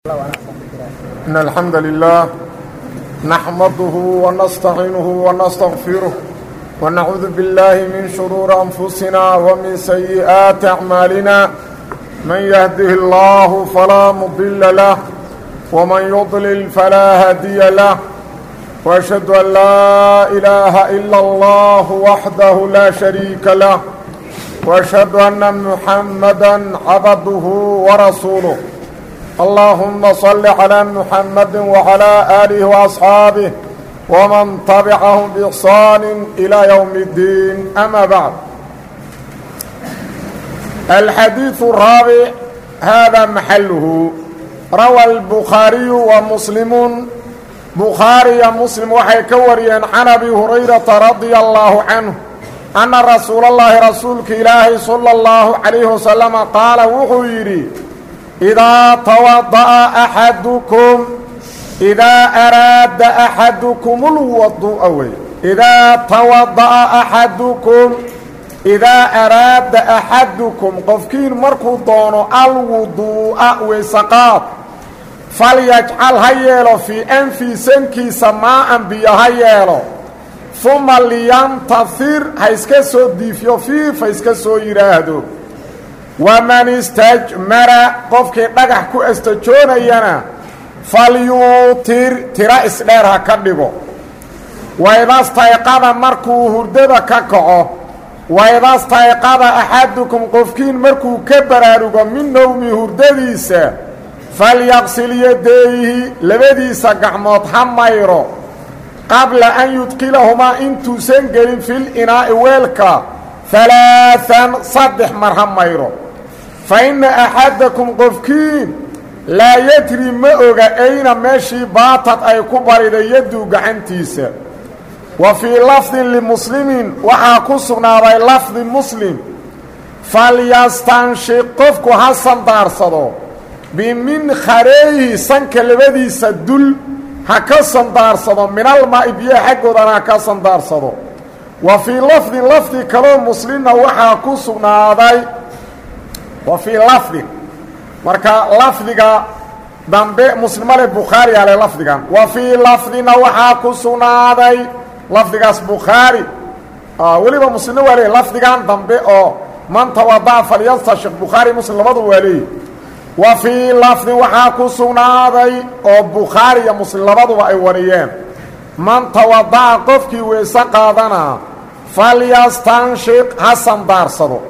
إن الحمد لله نحمده ونستعينه ونستغفره ونعوذ بالله من شرور أنفسنا ومن سيئات أعمالنا من يهده الله فلا مضل له ومن يضلل فلا هادي له وأشهد أن لا إله إلا الله وحده لا شريك له وأشهد أن محمدا عبده ورسوله اللهم صل على محمد وعلى آله وأصحابه ومن تبعهم بإحسان إلى يوم الدين أما بعد الحديث الرابع هذا محله روى البخاري ومسلم بخاري مسلم waxay ka wariyeen can abi hurayrata radia allaahu canhu anna rasuula اllaahi rasuulka ilaahay sala اllahu calayhi wasalama qaala wuxuu yidhi idaa tawada'a axadukum idaa araada axadukum lwadu'a wey idaa tawada'a axadukum idaa araada axadukum qofkiin markuu doono alwuduu'a weysaqaad falyajcal ha yeelo fii anfii sankiisa maa'an biyo ha yeelo uma liyantahir ha iska soo diifiyo fiif ha iska soo yidhaahdo waman istajmara qofkii dhagax ku astajoonayana falyuutir tira isdheer ha ka dhigo waydastayqada markuu hurdada ka kaco waydastayqada axadukum qofkiin markuu ka baraarugo min nowmi hurdadiisa falyaqsil yadeeyhi labadiisa gacmood ha mayro qabla an yudkilahumaa intuusan gelin fil inaa'i weelka halaaan saddex mar ha mayro fa inna axadakum qofkiin laa yadri ma oga ayna meeshii baatad ay ku bariday yadduu gacantiisa wa fii lafdin limuslimin waxaa ku sugnaaday lafdi muslim falyastanshiq qofku ha sandaarsado biminkhareeyhi sanka labadiisa dul ha ka sandaarsado minalmaa'i biyaha xaggoodana ha ka sandaarsado wa fii lafdin lafdi kaloo muslimna waxaa ku sugnaaday wa fii lafdin marka lafdiga dambe muslimale bukhaari ale lafdigan wa fii lafdina waxaa ku sugnaaday lafdigaas bukhaari weliba muslimna waa leey lafdigan dambe oo man tawada'a falyastashiq bukhaari muslim labadu waa leeyi wa fii lafdin waxaa ku sugnaaday oo bukhaari iyo muslim labaduba ay wariyeen man tawada'a qofkii weyse qaadanaa falyastanshiq ha sandaarsado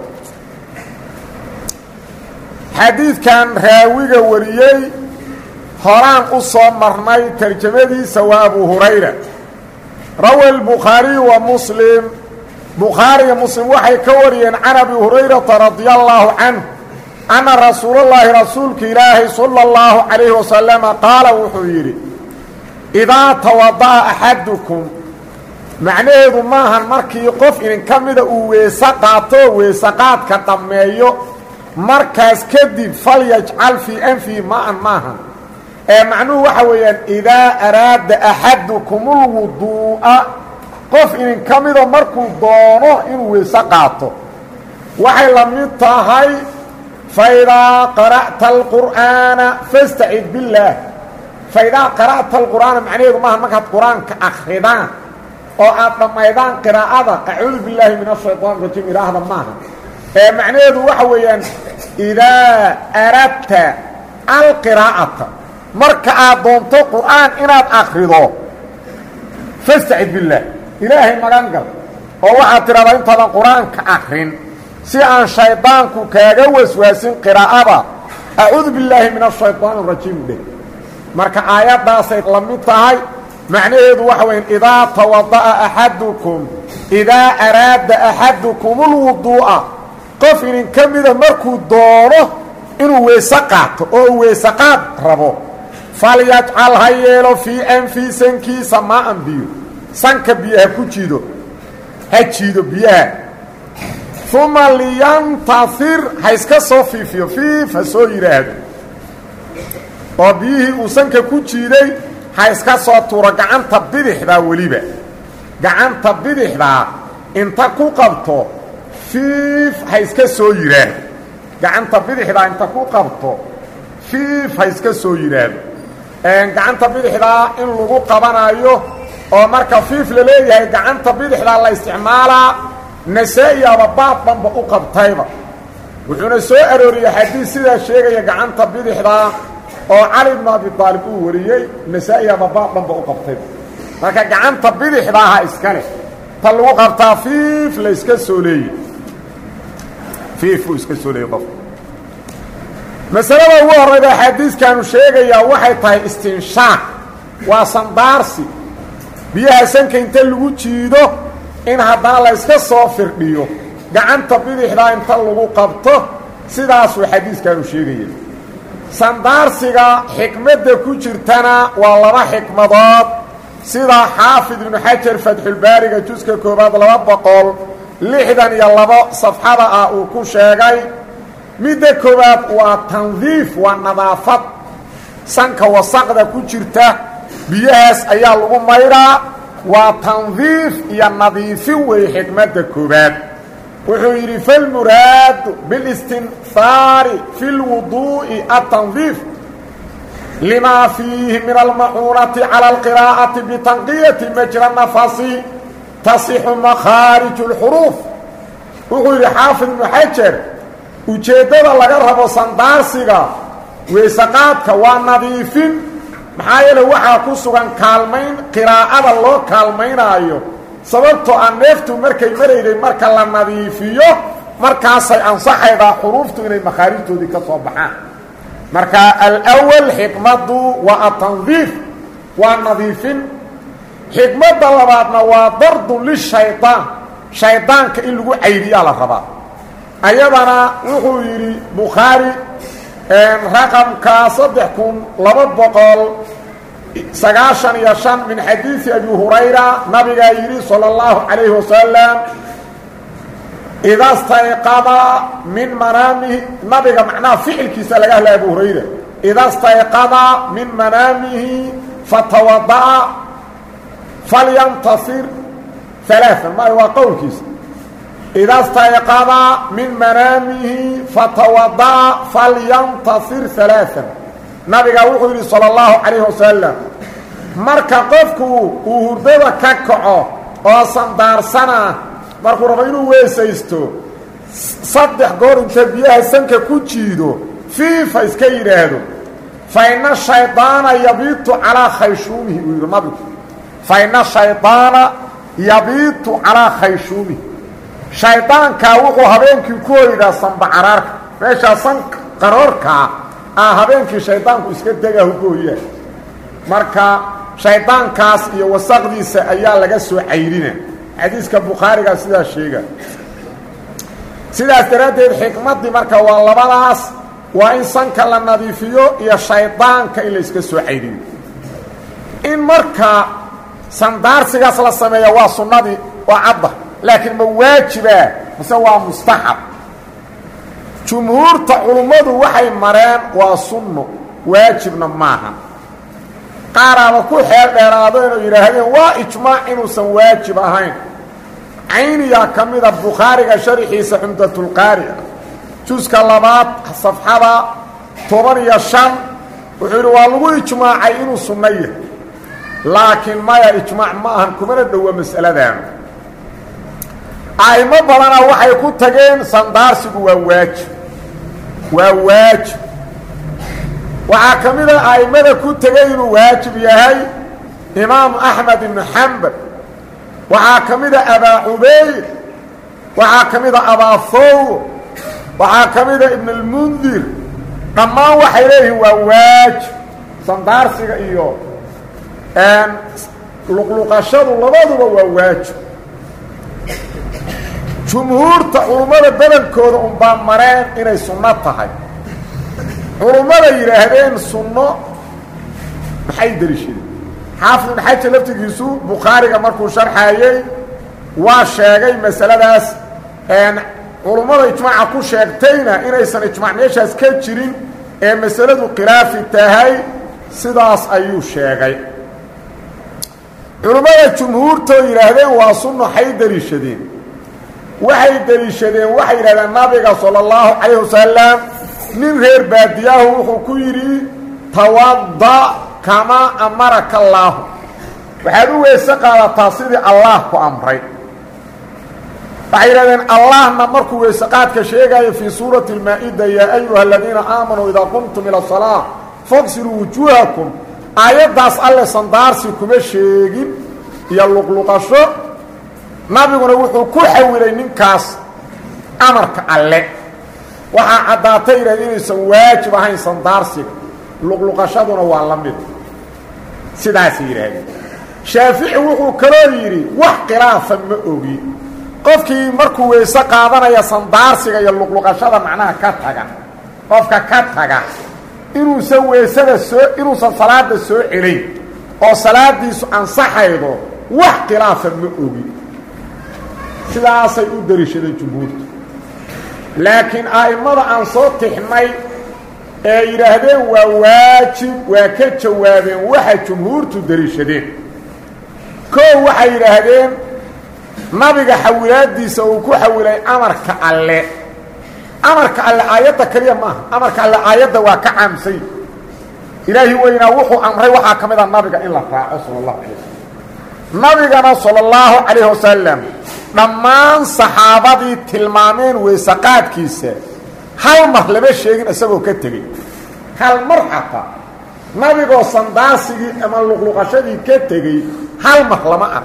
xadiidkan raawiga wariyey horaan u soo marnay tarjamadiisa waa abu hurayra rawa albukhaariyu wa muslim bukhaariya muslim waxay ka wariyeen can abi hurayrata radia allaahu canhu anna rasuulallaahi rasuulka ilaahay sala allahu calayhi wasalama qaala wuxuu yidhi idaa tawada'a axadukum macnaheedu maahan markii qof idinka mida uu weese qaato weeseqaadka dhammeeyo markaas kadib falyajcal fii anfihi ma-an maahan ee macnuhu waxa weeyaan idaa araada axadukumulwuduu'a qof idinka mida markuu doono inuu weese qaato waxay la mid tahay faidaa qara'ta alqur'aana fastacid billaah faidaa qara'ta alqur'aana macnaheedu maahan markaad qur-aanka akridaan oo aad dhammaydaan qiraa'ada acuudu billaahi min ashayطaan rajiim idhaahda maaha ee macnaheedu waxa weeyaan idaa aradta alqiraa'ata marka aad doonto qur'aan inaad akrido fastacid billaah ilaahay magan gal oo waxaad tidhahdaa intaadan qur-aanka akrin si aan shaydaanku kaaga waswaasin qiraa'ada acuudu billaahi min ashayطaan rajiim dheh marka aayaddaasay la mid tahay macnaheedu waxa weya idaa tawada'a axadukum idaa araada axadukum ulwuduu'a qof idinka mida markuu doono inuu weese qaato oo uu weeseqaad rabo falyajcal ha yeelo fii anfii sankiisa maa'an biyo sanka biyo ha ku jiido ha jiido biyaha uma liyantahir ha iska soo fiifiyo fiif ha soo yidhaahdo oo biyihii uu sanka ku jiiday ha iska soo tuuro gacanta bidixdaa weliba gacanta bidixdaa inta ku qabto fiif ha iska soo yidhaahdo gacanta bidixdaa inta ku qabto fiif ha iska soo yidhaahdo gacanta bidixdaa in lagu qabanayo oo marka fiif la leeyahay gacanta bidixdaa la isticmaalaa nasaa-i aba baab dhanba u qabtayba wuxuuna soo arooriyey xadiis sidaa sheegaya gacanta bidixdaa oo cali bnu abi aalib uu wariyey nasaa-i aba baab dhanba u qabtayba marka gacanta bidixdaaha iska leh ta lagu qabtaa fiif la iska soo leeyey fiif buu iska soo leeyey qofka masalada ugu horrayda xadiiskaanu sheegayaa waxay tahay istinshaaq waa sandaarsi biyaha sanka inta lagu jiido in haddana la yska soo firdhiyo gacanta bidixdaa inta lagu qabto sidaasuu xadiiskaanu sheegaya sandaarsiga xikmadda ku jirtana waa laba xikmadood sida xaafid ibnu xajar fatxulbaariga juska koowaad laba boqol lixdan iyo labo safxada ah uu ku sheegay midda koowaad waa tandiif waa nadaafad sanka wasaqda ku jirta biyahaas ayaa lagu maydhaa waa tandiif iyo nadiifin wey xikmadda koowaad wuxuu yidhi falmuraadu bilistinhaari fi lwuduu'i atandiif limaa fiihi min almacuunati cala alqiraa'ati bitanqiyati majra nafasi tasixu makhaariju اlxuruuf wuxuu yidhi xaafid ibnu xajar ujeeddada laga rabo sandaarsiga weysaqaadka waa nadiifin maxaa yeele waxaa ku sugan kaalmayn qiraa'ada loo kaalmaynaayo sababtoo aan neeftu markay marayday marka la nadiifiyo markaasay ansaxaydaa xuruuftu inay makhaarijtoodii ka soo baxaan marka alwal xikmaddu waa atandiif waa nadiifin xikmadda labaadna waa dardun lishaydaan shaydaanka in lagu caydiyaa la rabaa ayadana wuxuu yidhi bukhaari raqamka saddex kun laba boqol sagaashan iyo shan min xadiidi abi hurayra nabigaa yidhi salى اllahu calayhi wasalam ida stayqada min manaamihi nabiga macnaha ficilkiisa laga hadlaya abu hurayra ida stayqada min manaamihi fatawada'a falyantasir ثaلaaثan maayo waa qowlkiisa ida stayqada min manaamihi fatawada'a falyantasir ثaلaaثan nabiga wuxuu yidhi salى اllahu calayh wasalam marka qofku uu hurdada ka kaco oo sandaarsana markuu rabo inuu weesaysto saddex goor inta biyaha sanka ku jiido fiifa iska yidhaahdo fa ina shaydaana yabiitu calaa khayshuumihi uu yidhi nabigu fa ina shaydaana yabiitu calaa khayshuumihi shaydaankaa wuxuu habeenkii ku hoydaa sanbacaraarka meeshaa san qaroorkaa ah habeenkii shaydaanku iska degahu ku hoyaa marka shaydaankaas iyo wasaqdiisa ayaa laga soo cayrina xadiiska bukhaarigaa sidaas sheega sidaas daraaddeed xikmaddii marka waa labadaas waa in sanka la nadiifiyo iyo shaydaanka in la iska soo cayriyo in marka sandaarsigaas la sameeya waa sunnadii waa cadda laakiin ma waajibaa mase waa mustaxab jumhuurta culummadu waxay mareen waa sunno waajibna maaha qaaraaba ku xeel dheeraado inuu yidhaahdeen waa ijmaac inuusan waajib ahayn cayniyaa ka mida bukhaariga sharxiisa cumdatulqaari ah juska labaad safxada toban iyo shan wuxuu yidhi waa lagu ijmaacay inuu sunno yahay laakiin maya ijmaac ma ahan kumana dhowa mas'aladaanu a'imo badana waxay ku tageen sandaarsigu waa waajib waa waajib waxaa ka mid a a'immada ku tegay inuu waajib yahay imaamu axmed ibnu xambal waxaa ka mid a abaa cubayr waxaa ka mid a abaafowr waxaa ka mid a ibn اlmundir dhammaan waxay leeyihiin waa waajib sandaarsiga iyo luqluqashadu labaduba waa waajib jumhuurta culummada badankooda unbaa mareen inay sunno tahay culummada yidhaahdeen sunno maxay deliishadeen xaafid ibn xajar laftigiisu bukhaariga markuu sharxaayey waa sheegay masaladaas culummada ijmaaca ku sheegtayna inaysan ijmaac meeshaas ka jirin ee masaladu khilaafi tahay sidaas ayuu sheegay culummada jumhuurtoo yidhaahdeen waa sunno xay deliishadeen waxay deliishadeen waxay yidhahdeen nabiga salى اllahu calayh wasalam nin reer baadiyaahu wuxuu ku yidhi tawada kamaa amaraka allaahu waxaad u weyse qaadataa sidii allaah ku amray waxay yidhahdeen allahna markuu weyseqaadka sheegaayo fii suurati اlmaa-ida yaa ayuha aladiina aamanuu idaa qumtum ila salaa faqsiluu wujuuhakum aayaddaas alle sandaarsi kuma sheegin iyo luqluqasho nabiguna wuxuu ku xawilay ninkaas amarka alle waxaa caddaatay yidhahde inaysan waajib ahayn sandaarsiga luqluqashaduna waa la mid sidaasay yidhaahdeen shaafici wuxuu kaloo yidhi wax khilaafa ma ogi qofkii markuu weyse qaadanaya sandaarsiga iyo luqluqashada macnaha ka taga qofka ka taga inuusan weysada soo inuusan salaada soo celayn oo salaadiisu ansaxaydo wax khilaafa ma ogi sidaasay u dariishadeen jumhuurtu laakiin a'immada aan soo tixnay ee yidhaahdeen waa waajib waa ka jawaabeen waxa jumhuurtu dariishadeen koow waxay yidhaahdeen nabiga xawilaadiisa uu ku xawilay amarka alle amarka alle aayadda keliya maaha amarka alle aayadda waa ka caamsay ilaahi weynaa wuxuu amray waxaa ka mid a nabiga in la raaco sala allahu calay wasalam nabigana sala allahu calayhi wasalam dhammaan saxaabadii tilmaameen weysaqaadkiisa hal mar lama sheegin isagoo ka tegey hal mar xataa nabigoo sandaarsigii ama luqluqashadii ka tegey hal mar lama ah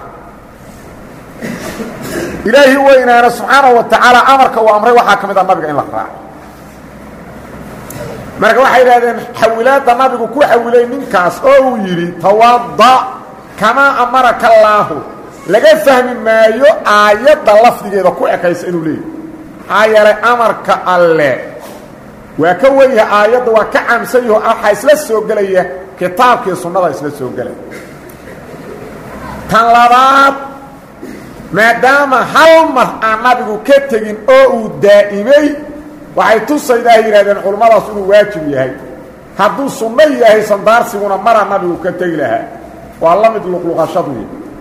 ilaahi weynaana subxaanahu wa tacaala amarka uu amray waxaa ka mid a nabiga in la raaco marka waxay idhahdeen xawilaadda nabigu ku xawilay ninkaas oo uu yidhi tawada kamaa amaraka allaahu laga fahmi maayo aayadda lafdigeeda ku ekaysa inuu leeyahy maxaa yeelay amarka alle waa ka wenyaha aayadda waa ka caamsan yaho waxaa isla soo gelaya kitaabkii sunnada isla soo gelaya tan labaad maadaama hal mar aan nabigu ka tegin oo uu daa'imay waxay tusaydaa yidhahdeen culummadaas inuu waajib yahay hadduu sunno yahay sandaarsiguna maraa nabigu ka tegi lahaa waa la mid luqluqashadu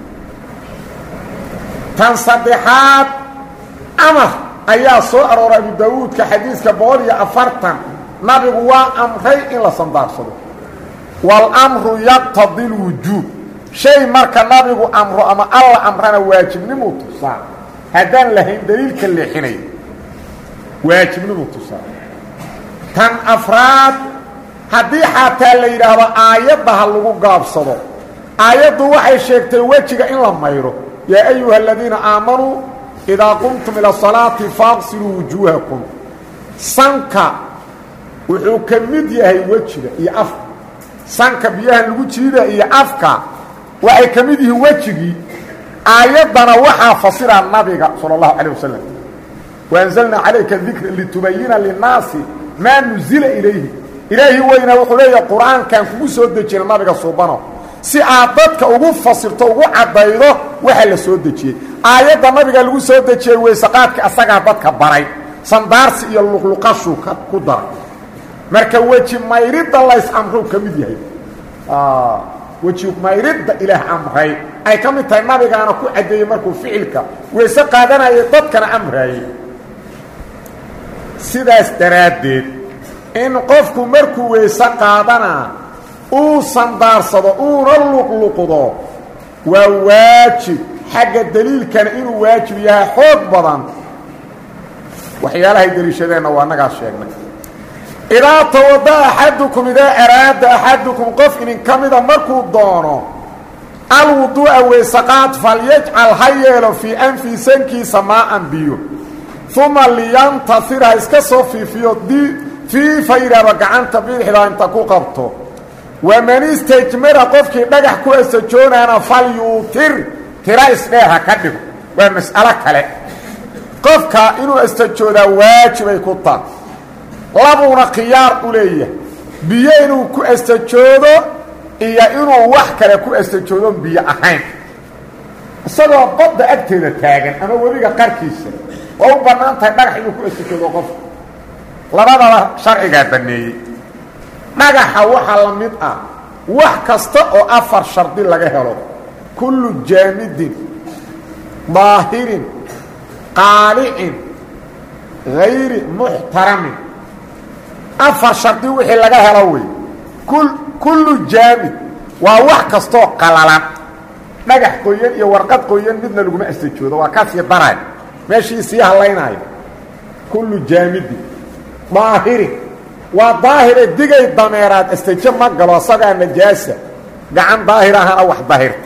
tan saddexaad amar ayaa soo arooray abu daawuudka xadiiska boqol iyo afartan nabigu waa amray in la sandaarsado waalamru yaqtadi lwujuub shay marka nabigu amro ama alla amrana waajibnimuu tusaa haddaan lahayn daliilka leexinay waajibnimuu tusaa tan afraad haddii xataa la yidhaahdo aayadda ha lagu gaabsado aayaddu waxay sheegtay wejiga in la mayro yaa ayuha aladiina aamanuu idaa qumtum ila salaati faaqsiluu wujuuhakum sanka wuxuu ka mid yahay wejiga iyo afka sanka biyahan lagu jiida iyo afka waxay ka mid yihiin wejigii aayaddana waxaa fasira nabiga salى اllahu calيه wasalam waanzalnaa calayka dikra litubayina linnaasi maa nuzila ilayhi ilaahi weynaa wuxuu leeyahay qur-aankan kugu soo dejiyay nabiga suubano si aad dadka ugu fasirto ugu caddaydo waxa la soo dejiyey aayadda nabiga lagu soo dejiyey weysaqaadka asagaa dadka baray sandaarsi iyo luqluqashuu ku daray marka weji mayridda lays amruu ka mid yahay weji mayridda ilaah amray ay ka mid tahay nabigaana ku caddeeyey markuu ficilka weyse qaadanayay dadkana amraayey sidaas daraaddeed in qofku markuu weyse qaadanaa uu sandaarsado uuna luqluqdo waa waajib xagga daliilkana inuu waajib yahay xoog badan waxyaalahay deliishadeenna waa nagaas sheegnay idaa tawada axadukum idaa araada axadukum qof idinka mida markuu doono alwuduu'a weysaqaad falyajcal ha yeelo fii anfii sankiisa maaan biyo uma liyantasir ha iska soo fiifiyo fii faydhaba gacanta bidixda inta ku qabto waman istajmara qofkii dhagax ku asajoonaana falyuutir tira isdheer ha ka dhigo waa mas'alo kale qofka inuu astajoodaa waajibay ku taha labuuna khiyaar u leeyahay biyo inuu ku astajoodo iyo inuu wax kale ku astajoodoon biyo ahayn isagoo badda agteeda taagan ama webiga qarkiisa waa u bannaan tahay dhagax inuu ku astajoodo qofka labadaba sharcigaa banneeyey dhagaxa waxaa la mid ah wax kasta oo afar shardi laga helo kullu jaamidin daahirin qaalicin hayri muxtaramin afar shardi wixii laga helo wey kullu jaamid waa wax kastoo qalalan dhagax qoyan iyo warqad qoyan midna laguma astajoodo waa kasii daray meeshii sii hallaynaayo kullu jaamidin daahirin waa daahire digay dameeraad astajo ma galo asagaa najaasa gacan daahir ahana wax dahirta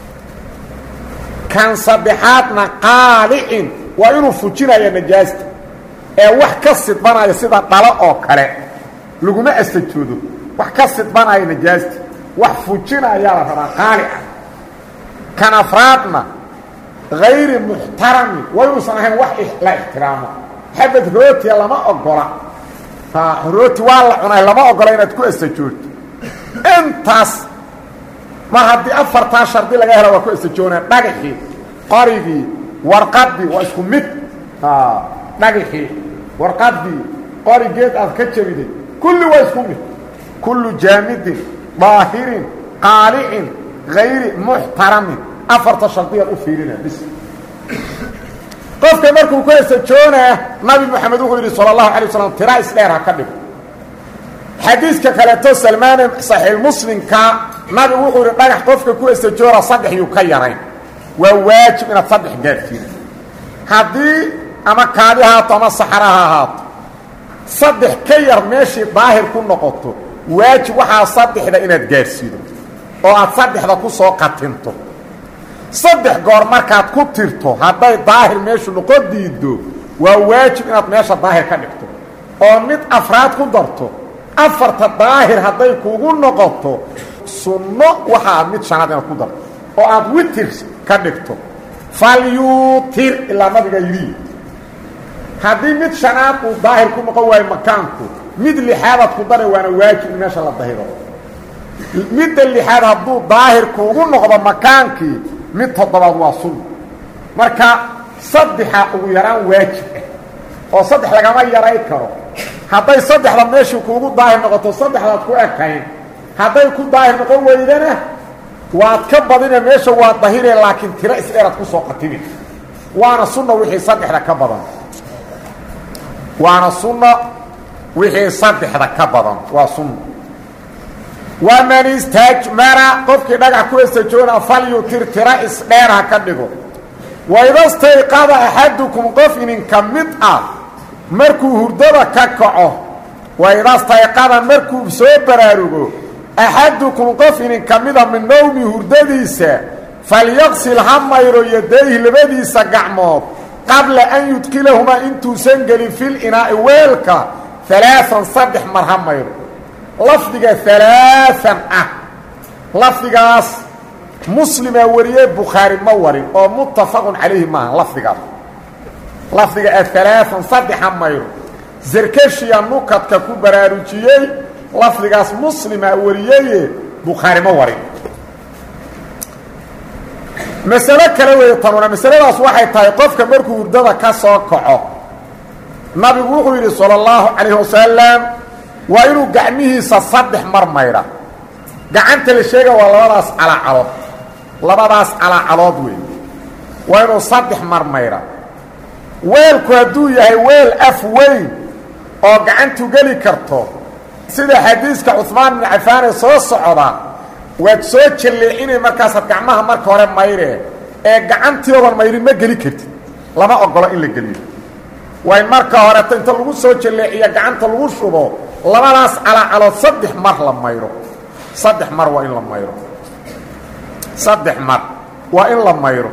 kan saddexaadna qaalicin waa inuu fujinaya najaasta ee wax ka sidbanaya sida dhalo oo kale laguma astajoodo wax ka sidbanaya najaasta wax fujinayaa la rabaa qaalica kan afraadna hayri muxtaramin waa inuusan ahayn wax la ixtiraamo xabad rootiya lama ogola rooti waa la cunay lama ogola inaad ku astajoogto intaas mar haddii afartaa shardi laga helo waa ku astajoonaa dhagaxii qorigii warqadii waa isku mid dhagaxii warqadii qorigeed aad ka jabiday kulli waa isku mid kullu jaamidin daahirin qaalicin hayri muxtaramin afarta shardiyaad u fiirina bis qofka markuu ku astajoonaa nabi moxamed wuxuu yidhi salى اlahu alay waslam tira isdheer ha ka dhigo xadiiska kaleeto salmaane saxiix muslimka nabigu wuxuu yidhi dhagax qofka ku astajoona saddex yuu ka yarayn waa waajib inaad saddex gaadhsiin haddii ama kaadi ahaato ama saxara ha ahaato saddex ka yar meeshii daahir ku noqoto waajib waxaa saddexda inaad gaadhsiido oo aad saddexda ku soo qatinto saddex goor markaad ku tirto hadday daahir meeshu noqon diiddo waa waajib inaad meesha daahir ka dhigto oo mid afraad ku darto afarta daahir hadday kugu noqoto sunno waxaa mid shanaad inaad ku darto oo aad witir ka dhigto falyuutir ilaa nabiga yidhi haddii mid shanaad uu daahir ku noqon waayo makaanku mid lixaadaad ku daray waana waajib in meesha la dahiro midda lixaad hadduu daahir kuugu noqdo makaankii mid toddobaad waa sunna marka saddexa ugu yaraan waajib ah oo saddex lagama yaray karo hadday saddexda meeshii kuugu daahir noqoto saddexdaad ku ekayn hadday ku daahir noqon weydana waad ka badine meesha waa dahire laakiin tiro isdheeraad ku soo qatimi waana sunna wixii saddexda ka badan waana sunna wixii saddexda ka badan waa sunna waman istajmara qofkii dhagax ku estajoona falyutir tira isdheer ha ka dhigo waidastayqada axadukum qof ininka mid ah markuu hurdada ka kaco waidastayqada markuu soo baraarugo axadukum qof ininka mida min nowmi hurdadiisa falyaqsil ha mayro yadayhi labadiisa gacmood qabla an yudkilahumaa intuusan gelin fil inaa'i weelka alaaan saddex mar ha mayro lafdiga alaaan ah lafdigaas muslimaa wariyey bukhaari ma warin oo muttafaqun calayhi maaha lafdigaas lafdiga aalaaan saddexa mayro zarkashiya nukadka ku baraarujiyey lafdigaas muslimaa wariyeye bukhaari ma warin masalo kale weeye tanuna masaladaas waxay tahay qofka markuu hurdada ka soo kaco nabigu wuxuu yidhi salى اllahu calayh wasalam waa inuu gacmihiisa saddex mar maydha gacanta la sheega waa labadaas calaacalood labadaas calaacalood wey waa inuu saddex mar maydha weelku hadduu yahay weel af weyn oo gacantu geli karto sida xadiiska cuثmaan bin cafaane soo socda waad soo jalleecinay markaasaad gacmaha marka hore maydhee ee gacantiodan maydhin ma geli kartid lama ogolo in la geliyo waa in marka horeto inta lagu soo jalleeciya gacanta lagu shubo labadaas calaacalood saddex mar la mayro saddex mar waa in la mayro saddex mar waa in la mayro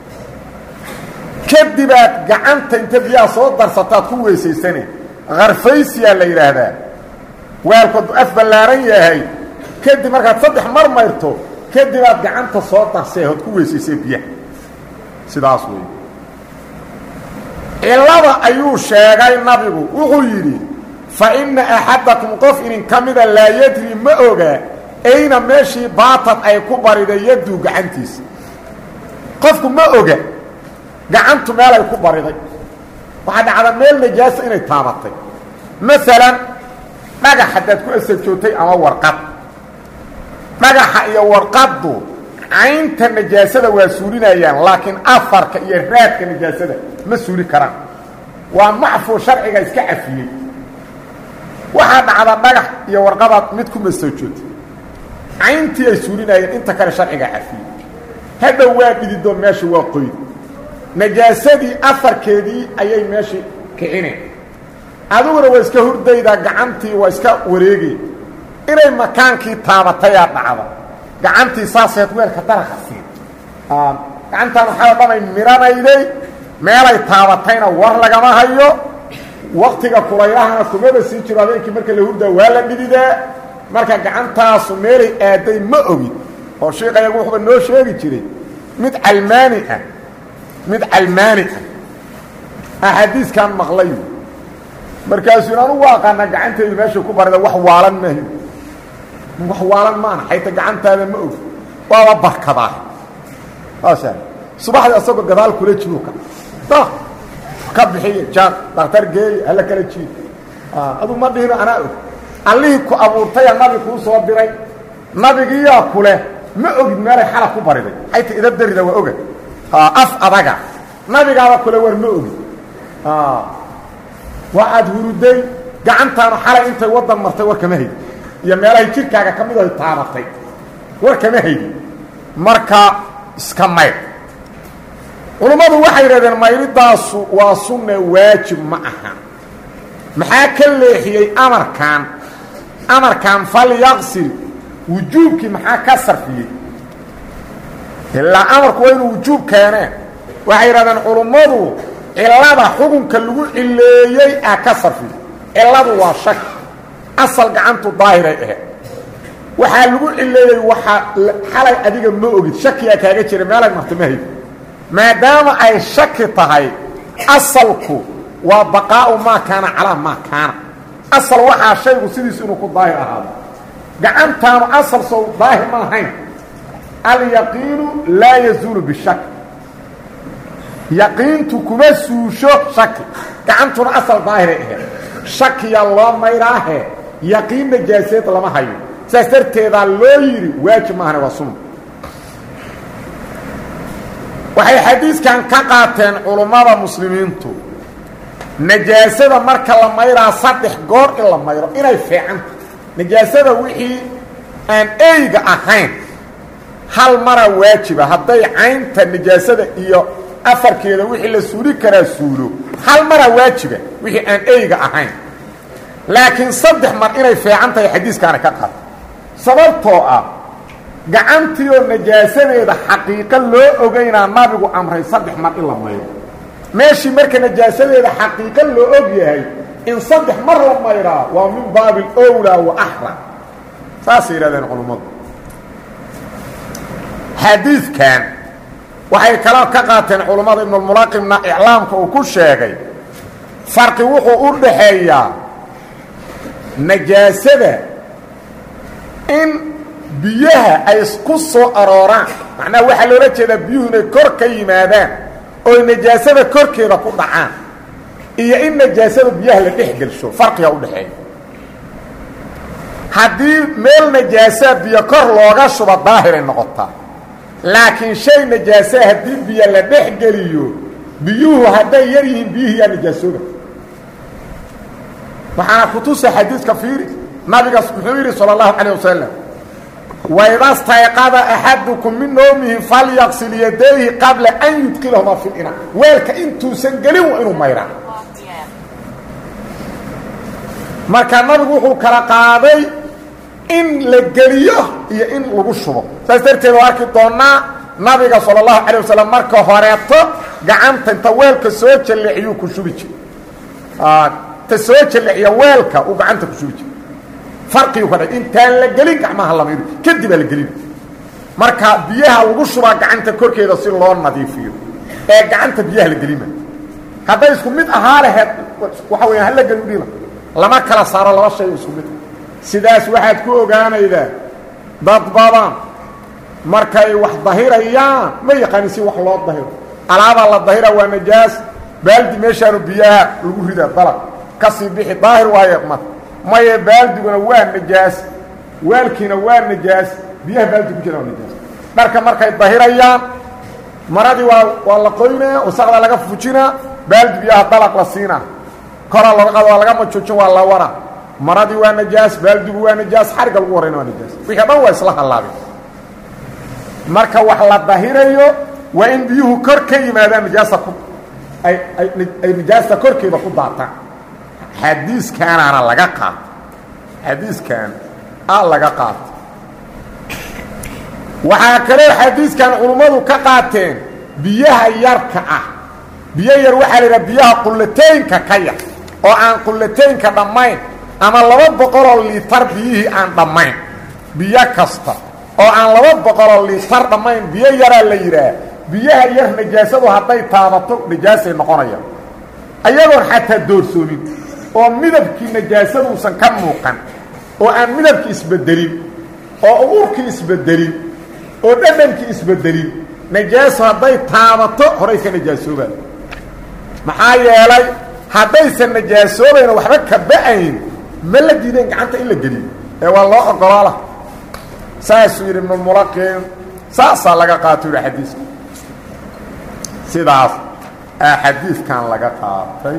kadibaad gacanta inta biyaha soo darsataad ku weysaysane karfaysiyaa la yidhaahdaa weelku hadduu af ballaaran yahay kadib markaad saddex mar mayrto kadibaad gacanta soo darsee ood ku weysaysay biyaha sidaas wey cilada ayuu sheegay nabigu wuxuu yidhi fa inna axadakum qof inin ka mida laa yadri ma oga ayna meeshii baatad ay ku bariday yaduu gacantiisa qofku ma oga gacantu meel ay ku bariday waxaa dhacda meel najaasa inay taabatay maalan dhagax haddaad ku asajootay ama warqad dhagaxa iyo warqaddu caynta najaasada waa suulinayaan laakiin afarka iyo raadka najaasada ma suuli karaan waa macfuu sharciga iska cafiyey waxaa dhacda dhagax iyo warqabaad mid ku masoojoota cayntii ay suulinayeen inta kale sharciga cafiyey hadhow waa dhididoo meesha waa qoyd najaasadii afarkeedii ayay meeshii kicineen adiguna waa iska hurdaydaa gacantii waa iska wareegay inay makaankii taabatayaa dhacda gacantii saaseed weelka daraqa siin gacantaan waxaa dhanay miranayday meelay taabatayna war lagama hayo waktiga kulaylahana kumaba sii jiro habeenkii marka la hurdaa waa la dhididaa marka gacantaasu meelay aaday ma ogin oo sheikayagu wuxuuba noo sheegi jiray mid calmaani ah mid calmaani ah axaadiiskan maqlay markaasuu anugu aqaana gacantaydu meeshay ku barida wax waalan maahi wax waalan maana xayta gacantaada ma og waaba barkadaa saasa subaxdii asagoo gadaal kula jiruka da ka bixiya jaan daktar geeya hala kala jiid aduu ma dhihino anaa og allihii ku abuurtaya nabi kuu soo diray nabigiiyaa kuleh ma ogid meelay xala ku bariday xayta idab darida waa oga af adaga nabigaaba kule war ma ogid waa aad huruday gacantaanu xalay intay waddan martay war kama haydi iyo meelahay jirkaaga ka mid aho taabatay war kama haydi marka iska mayr culummadu waxay yidhahdeen mayridaasu waa sunne waajib ma aha maxaa ka leexiyey amarkan amarkan falyaqsil wujuubkii maxaa ka sarfiyey ilaa amarku waa inuu wujuub keeneen waxay yidhahdeen culummadu cilada xukunka lagu cileeyey aa ka sarfiyey ciladu waa shak asal gacantu daahiray ahayd waxaa lagu cileeyey waxaa xalay adiga ma ogid shakiyaa kaaga jira meelay marta ma hayd maadaama ay shaki tahay asalku waa baqaa'u maa kaana calaa maa kaana asal waxaa shaygu sidiisu inuu ku daahir ahaado gacantaanu asal sow daahir ma ahayn alyaqiinu laa yazuulu bishak yaqiintu kuma suusho shaki gacantuna asal daahiray ahayd shakiya loo maydhaahe yaqiin najaaseed lama hayo saas darteedaa loo yidhi waajib maahane waa sunna waxay xadiiskan ka qaateen culummada muslimiintu najaasada marka la mayraa saddex goor in la mayro inay fiicanta najaasada wixii aan eyga ahayn hal mara waajiba hadday caynta najaasada iyo afarkeeda wixii la suuli karaa suulo hal mara waajiba wixii aan eyga ahayn laakiin saddex mar inay fiican tahay xadiiskaana ka qaata sababtoo ah gacantii oo najaasadeeda xaqiiqo loo ogeynaa nabigu amray saddex mar in la mayro meeshii marka najaasadeeda xaqiiqo loo og yahay in saddex mar la mayraa waa min baabi alowlaa wa axra saasay yidhahdeen culummadu xadiidkan waxay kaloo ka qaateen culummada ibnulmulaqimna iclaamka uu ku sheegay farqi wuxuu u dhaxeeyaa najaasada in biyaha ay ku soo arooraan macnaha waxaa loola jeedaa biyuhu inay kor ka yimaadaan ooy najaasada korkeeda ku dhacaan iyo in najaasada biyaha la dhex gelsho farqiga u dhexeeya haddii meel najaasaa biyo kor looga shuba daahiray noqotaa laakiin shay najaasaa haddii biyo la dhex geliyo biyuhu hadday yar yihiin biyihii yaa najaasooba waxaana kutusa xadiidka fiiri nabigaas muxuu yidhi salى اllahu calيه wasalam wayda stayqada axadukum min noomihi falyaqsil yadayhi qabla an yudkilahumaa fi lina weelka intuusan gelin waa inuu mayraa marka nabigu wuxuu kala qaaday in la geliyo iyo in lagu shubo saas darteed oo arki doonaa nabiga salى اllahu calيه wasalam marka horeeto gacanta inta weelka soo jalleeciyuu ku shubi jir ta soo jalleeciya weelka uu gacanta ku shubi jir farqigu ka dha intaan la gelin gacmaha la maydo kadibaa la gelin marka biyaha lagu shubaa gacanta korkeeda si loo nadiifiyo ee gacanta biyaha la gelima hadday isku mid ahaa laheed waxa weya hala gelin dhila lama kala saaro laba shay isku mid sidaas waxaad ku ogaanaydaa dad badan markay wax dahirayaan ma yaqaanin si wax loo dahiro alaabaa la dahira waa najaas baaldi meeshaanu biyaha lagu rida dalab kasii bixi daahir waaye mar maye baaldiguna waa najaas waalkiina waa najaas biyaha baaldi ku jira waa najaas dharka markay dahirayaan maradii waa waa la qoynaa wasaqda laga fujinaa baaldi biyaha dalaq la siinaa koraa looga qado waa laga majoojin waa la wara maradii waa najaas baaldigu waa najaas xarigga lagu horrayna waa najaas wixii dhan waa isla hallaabeen marka wax la dahirayo waa in biyuhu kor ka yimaadaan najaasta ku ay ay ay najaasta korkeeda ku daataan xadiiskaanaana laga qaata xadiiskan a laga qaata waxaa kaloo xadiiskan culummadu ka qaateen biyaha yarka ah biyo yar waxaa la yidhaha biyaha qullataynka ka yar oo aan qullataynka dhammayn ama laba boqoloo liitar biyihii aan dhammayn biyo kasta oo aan laba boqoloo liitar dhammayn biyo yaraa la yidhaah biyaha yar najaasadu hadday taabato najaasay noqonayaan ayagoon xataa doorsoomin oo midabkii najaasaduusan ka muuqan oo aan midabkii isbedelin oo uurkii isbedelin oo dhadhankii isbedelin najaaso hadday taabato horay ka najaasoobaan maxaa yeelay haddaysan najaasoobayna waxba ka ba-ayn ma la diideen gacanta in la geliyo ee waa loo ogoloola saasuu yidhi ibnulmulaqin saasaa laga qaato yidhi xadiiska sidaas aa xadiiskan laga qaatay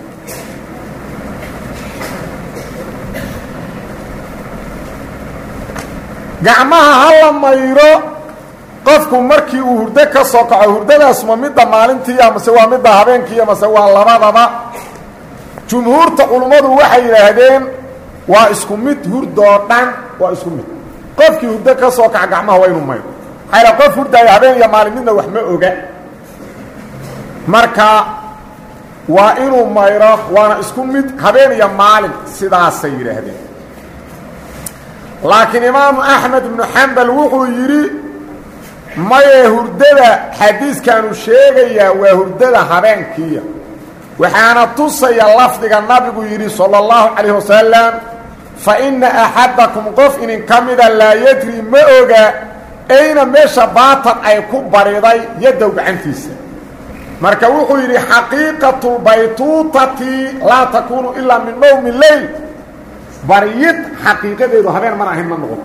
gacmaha ha la mayro qofku markii uu hurdo ka soo kaco hurdadaas ma midda maalintiiya mase waa midda habeenkiiya mase waa labadaba jumhuurta culummadu waxay yidhaahdeen waa isku mid hurdoo dhan waa isku mid qofkii hurdo ka soo kaca gacmaha waa inuu mayro maxaa qof hurdaayo habeen iyo maalin midna wax ma oga marka waa inuu mayro waana isku mid habeen iyo maalin sidaasay yidhaahdeen laakiin imaamu axmed ibnu xambal wuxuu yidhi maye hurdada xadiiskaanu sheegayaa waa hurdada habeenkiiya waxaana tusaya lafdiga nabigu yidhi sala allahu calayh wasalam fa inna axadakum qof inin ka mida laa yadri ma oga ayna meesha baatan ay ku bariday yadow gacantiisa marka wuxuu yidhi xaqiiqatu lbaytuutati laa takuunu ilaa min nowmi leyl baryid xaqiiqadeedu habeen mar ahayn ma noqoto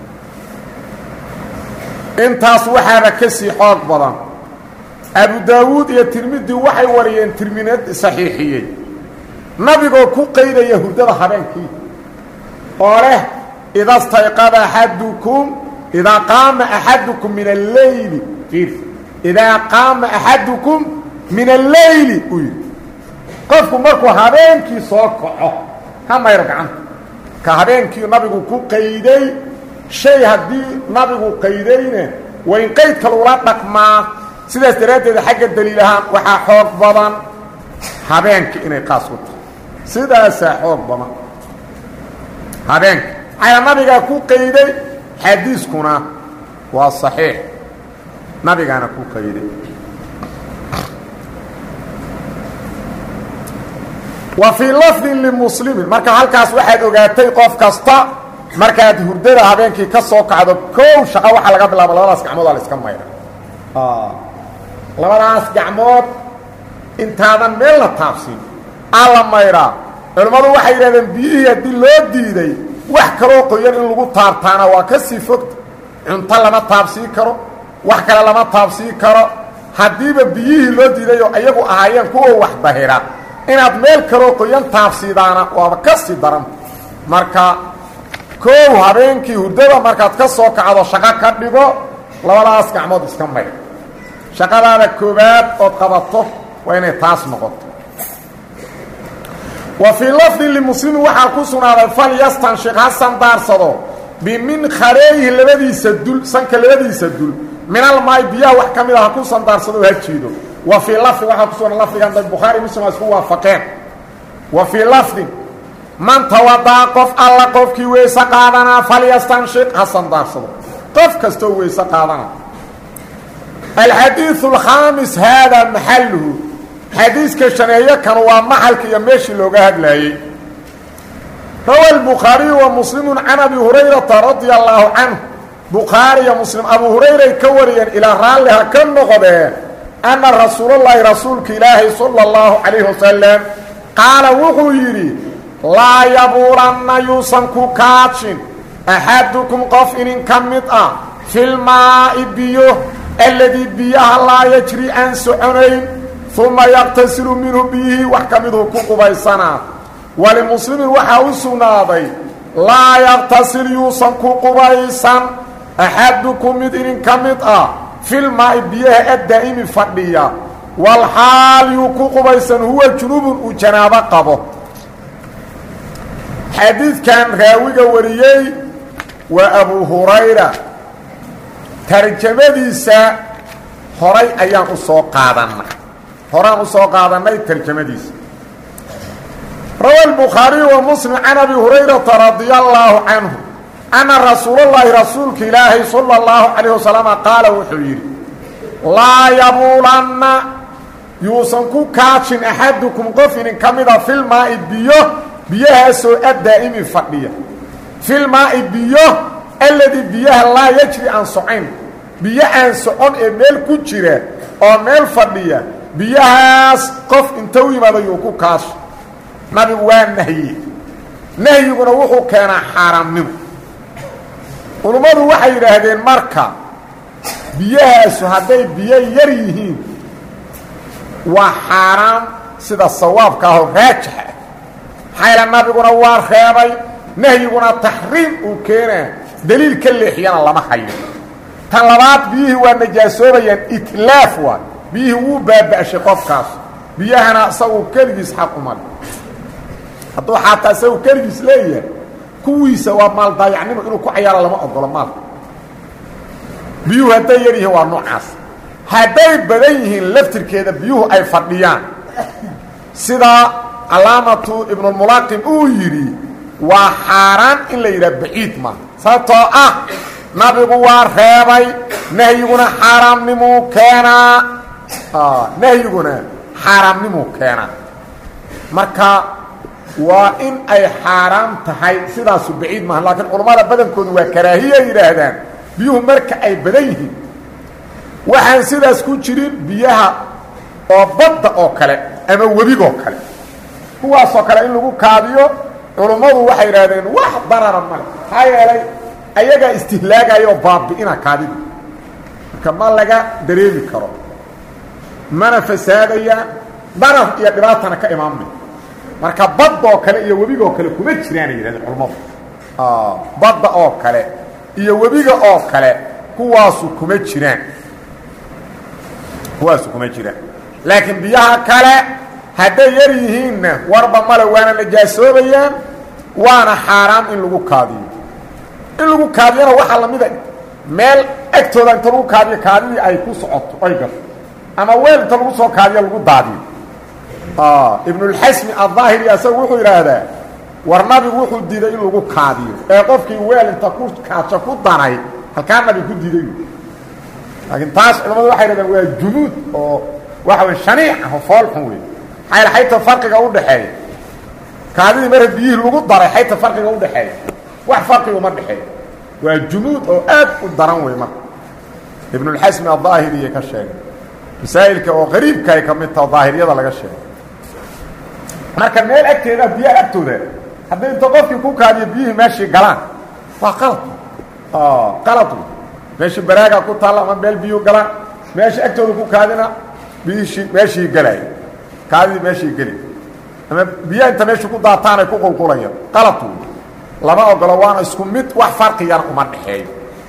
intaas waxaaba ka sii xoog badan abu daawuud iyo tirmidi waxay wariyeen tirminad saxiixiyey nabigoo ku qaydaya hurdada habeenkii oo leh ida stayqada axadukum idaa qaama axadukum min alleyli ir idaa qaama axadukum min alleyli uu yidhi qofku markuu habeenkii soo kaco ha mayro gacanta ka habeenkii nabigu ku qayday shay haddii nabigu qaydayna waa in qaydka lagula dhaqmaa sidaas daraaddeed xagga daliil ahaan waxaa xoog badan habeenka inay qaas ku tahay sidaasaa xoog badan habeenka maxaa nabigaa ku qayday xadiiskuna waa saxiix nabigaana ku qayday wa fii lafdin limuslimin marka halkaas waxaad ogaatay qof kasta markaad hurdada habeenkii ka soo kacdo kow shaqa waxaa laga bilaaba labadaas gacmood aa la iska mayra labadaas gacmood intaadan meel la taabsin aa la mayraa culimmadu waxay yidhahdeen biyihii haddii loo diiday wax kaloo qoyan in lagu taabtaana waa ka sii fogta cunto lama taabsii karo wax kale lama taabsii karo haddiiba biyihii loo diidayoo iyagu ahaayeen kuwa wax dahira inaad meel kaloo qoyan taabsiidaana waaba ka sii daran marka koow habeenkii hurdada markaad ka soo kacdo shaqo ka dhigo labadaas gacmood iska mayr shaqadaada koobaad ood qabato waa inay taas noqoto wa fii lafdin limuslimin waxaa ku sugnaaday falyastanshik ha sandaarsado biminkareeyihi labadiisa dul sanka labadiisa dul minalmaay biyaha wax ka mid a ha ku sandaarsado ha jiido wa fii lafdin waxaa ku sugan lafdigan da bukhaari muslim a isku waafaqeen wa fii lafdin man tawadaa qof alla qofkii weyse qaadanaa falyastanshik ha sandaarsado qof kastoo weyse qaadana alxadiiu alkhaamis haadaa maxaluhu xadiiska shaneeyo kan waa maxalka iyo meeshii looga hadlaayey rawa albukhaariyu wa muslimu can abi hurayrata radia allaahu canhu bukhaari iyo muslim abu hurayray ka wariyeen ilaa raalliha ka noqdeen anna rasuulallaahi rasuulka ilaahay sala allahu calayhi wasalam qaala wuxuu yidhi laa yabuulanna yuusan ku kaajin axadukum qof inin ka mid ah filmaa'i biyo alladii biyaha laa yajri aan soconayn uma yaqtasilu minhu biyihii wax ka miduu ku qubaysanaa walimuslimin waxaa u sugnaaday laa yaktasil yuusan ku qubaysan axadukum mid idin ka mid ah filmaa'i biyaha addaa'imi fadhiya walxaal yuu ku qubaysan huwa junubun uu janaabo qabo xadiidkan raawiga wariyey waa abu hurayra tarjamadiisa horay ayaan u soo qaadannay horaan u soo qaadannay tarjamadiisa rawa الbukhaariyu wa muslim can abi hurayrata radia allaahu canhu anna rasuulallaahi rasuulka ilaahay sala اllahu calayh wasalama qaala wuxuu yidhi laa yabuulanna yuusan ku kaajin axadukum qof idin ka mida filmaa'i biyo biyahaasoo addaa'imi fadhiya filmaa'i biyo alladii biyaha laa yajri aan socayn biyo aan socon ee meel ku jira oo meel fadhiya biyahaas qof inta u yimaado yuu ku kaasho nabigu waa nahye nahyiguna wuxuu keenaa xaaraamnimo culummadu waxay yidhaahdeen marka biyahaasu hadday biyo yar yihiin waa xaaraam sida sawaabka ahoo raajixa ah maxayla nabiguna waa reebay nahyiguna taxriim uu keenaa deliil ka leexiyana lama hayo tan labaad biyihii waa najaasoobayaan itlaaf waa biyihii wuu baaba'shay qofkaas biyahana isagu keligiis xaq umale hadduu xaataa isagu keligiis leeyahay kuwiisa waa maal daayacnimo inuu ku cayaaro lama ogolo maalka biyuhu hadday yar yihiin waa noocaas hadday badan yihiin laftirkeeda biyuhu ay fadhiyaan sida calaamatu ibnulmulaaqim uu yidhi waa xaaraan in la yidhaha baciid maaha sababtoo ah nabigu waa reebay nahyiguna xaaraamnimuu keenaa nahyiguna xaaraamnimuu keenaa marka waa in ay xaaraam tahay sidaasu baciid maaha laakiin culammada badankoodu waa karaahiya yidhaahdaan biyuhu marka ay badan yihiin waxaan sidaas ku jirin biyaha oo badda oo kale ama webigoo kale kuwaasoo kale in lagu kaadiyo culummadu waxay idhahdeen wax darara male maxaa yeelay ayagaa istihlaagaya oo baabi'ina kaadida marka ma laga dareemi karo mana fasaadayaan darar iyo dhibaatana ka imaanmay marka baddaoo kale iyo webigaoo kale kuma jiraanay yidhahdeen culummadu badda oo kale iyo webiga oo kale kuwaasu kuma jiraan kuwaasu kuma jiraan laakiin biyaha kale hadday yar yihiinna warba male waana najaasoobayaan waana xaaraam in lagu kaadiyo in lagu kaadiyona waxaa lamida meel agtooda inta lagu kaadiyo kaadidii ay ku socoto ay gato ama weel inta lagu soo kaadiyo lagu daadiyo ibnulxasmi addaahiri asagu wuxuu yidhaahdaa war nabigu wuxuu diiday in lagu kaadiyo ee qofkii weel inta ku kaajo ku danay halkaa nabigu ku diiday laakiin taas culamadu waxay dhahdeen waa jumuud oo waxa wey shaniic ah oo fool xun wey maxaa xayta farqiga u dhaxeeya kaadidii marka biyihii lagu daray xayta farqiga u dhaxeeya wax farqiga uma dhexeeya waa jumuud oo aad u daran wey marka ibnulxasmi addaahiriya ka sheegay masaa'ilka oo qariibka ay ka mid taha daahiriyada laga sheegay marka meel agteeda biyaha agtooda haddii inta qofkii ku kaadiyo biyihii meeshii galaan waa qalad qalad wey meeshii baraaga ku taalla ama meel biyuu galaan meeshii agtooda ku kaadina biyishii meeshii gelay kaadidii meeshii geli ama biyaha inta meeshii ku daataan ay ku qulqulayaan qalad wey lama ogolo waana isku mid wax farqiyana uma dhexeeyo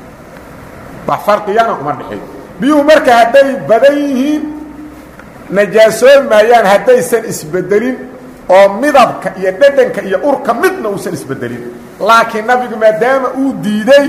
wax farqiyana uma dhexeeyo biyuhu marka hadday badan yihiin najaasoobi maayaan haddaysan isbedelin oo midabka iyo dhedhanka iyo urka midna uusan isbedelin laakiin nabigu maadaama uu diiday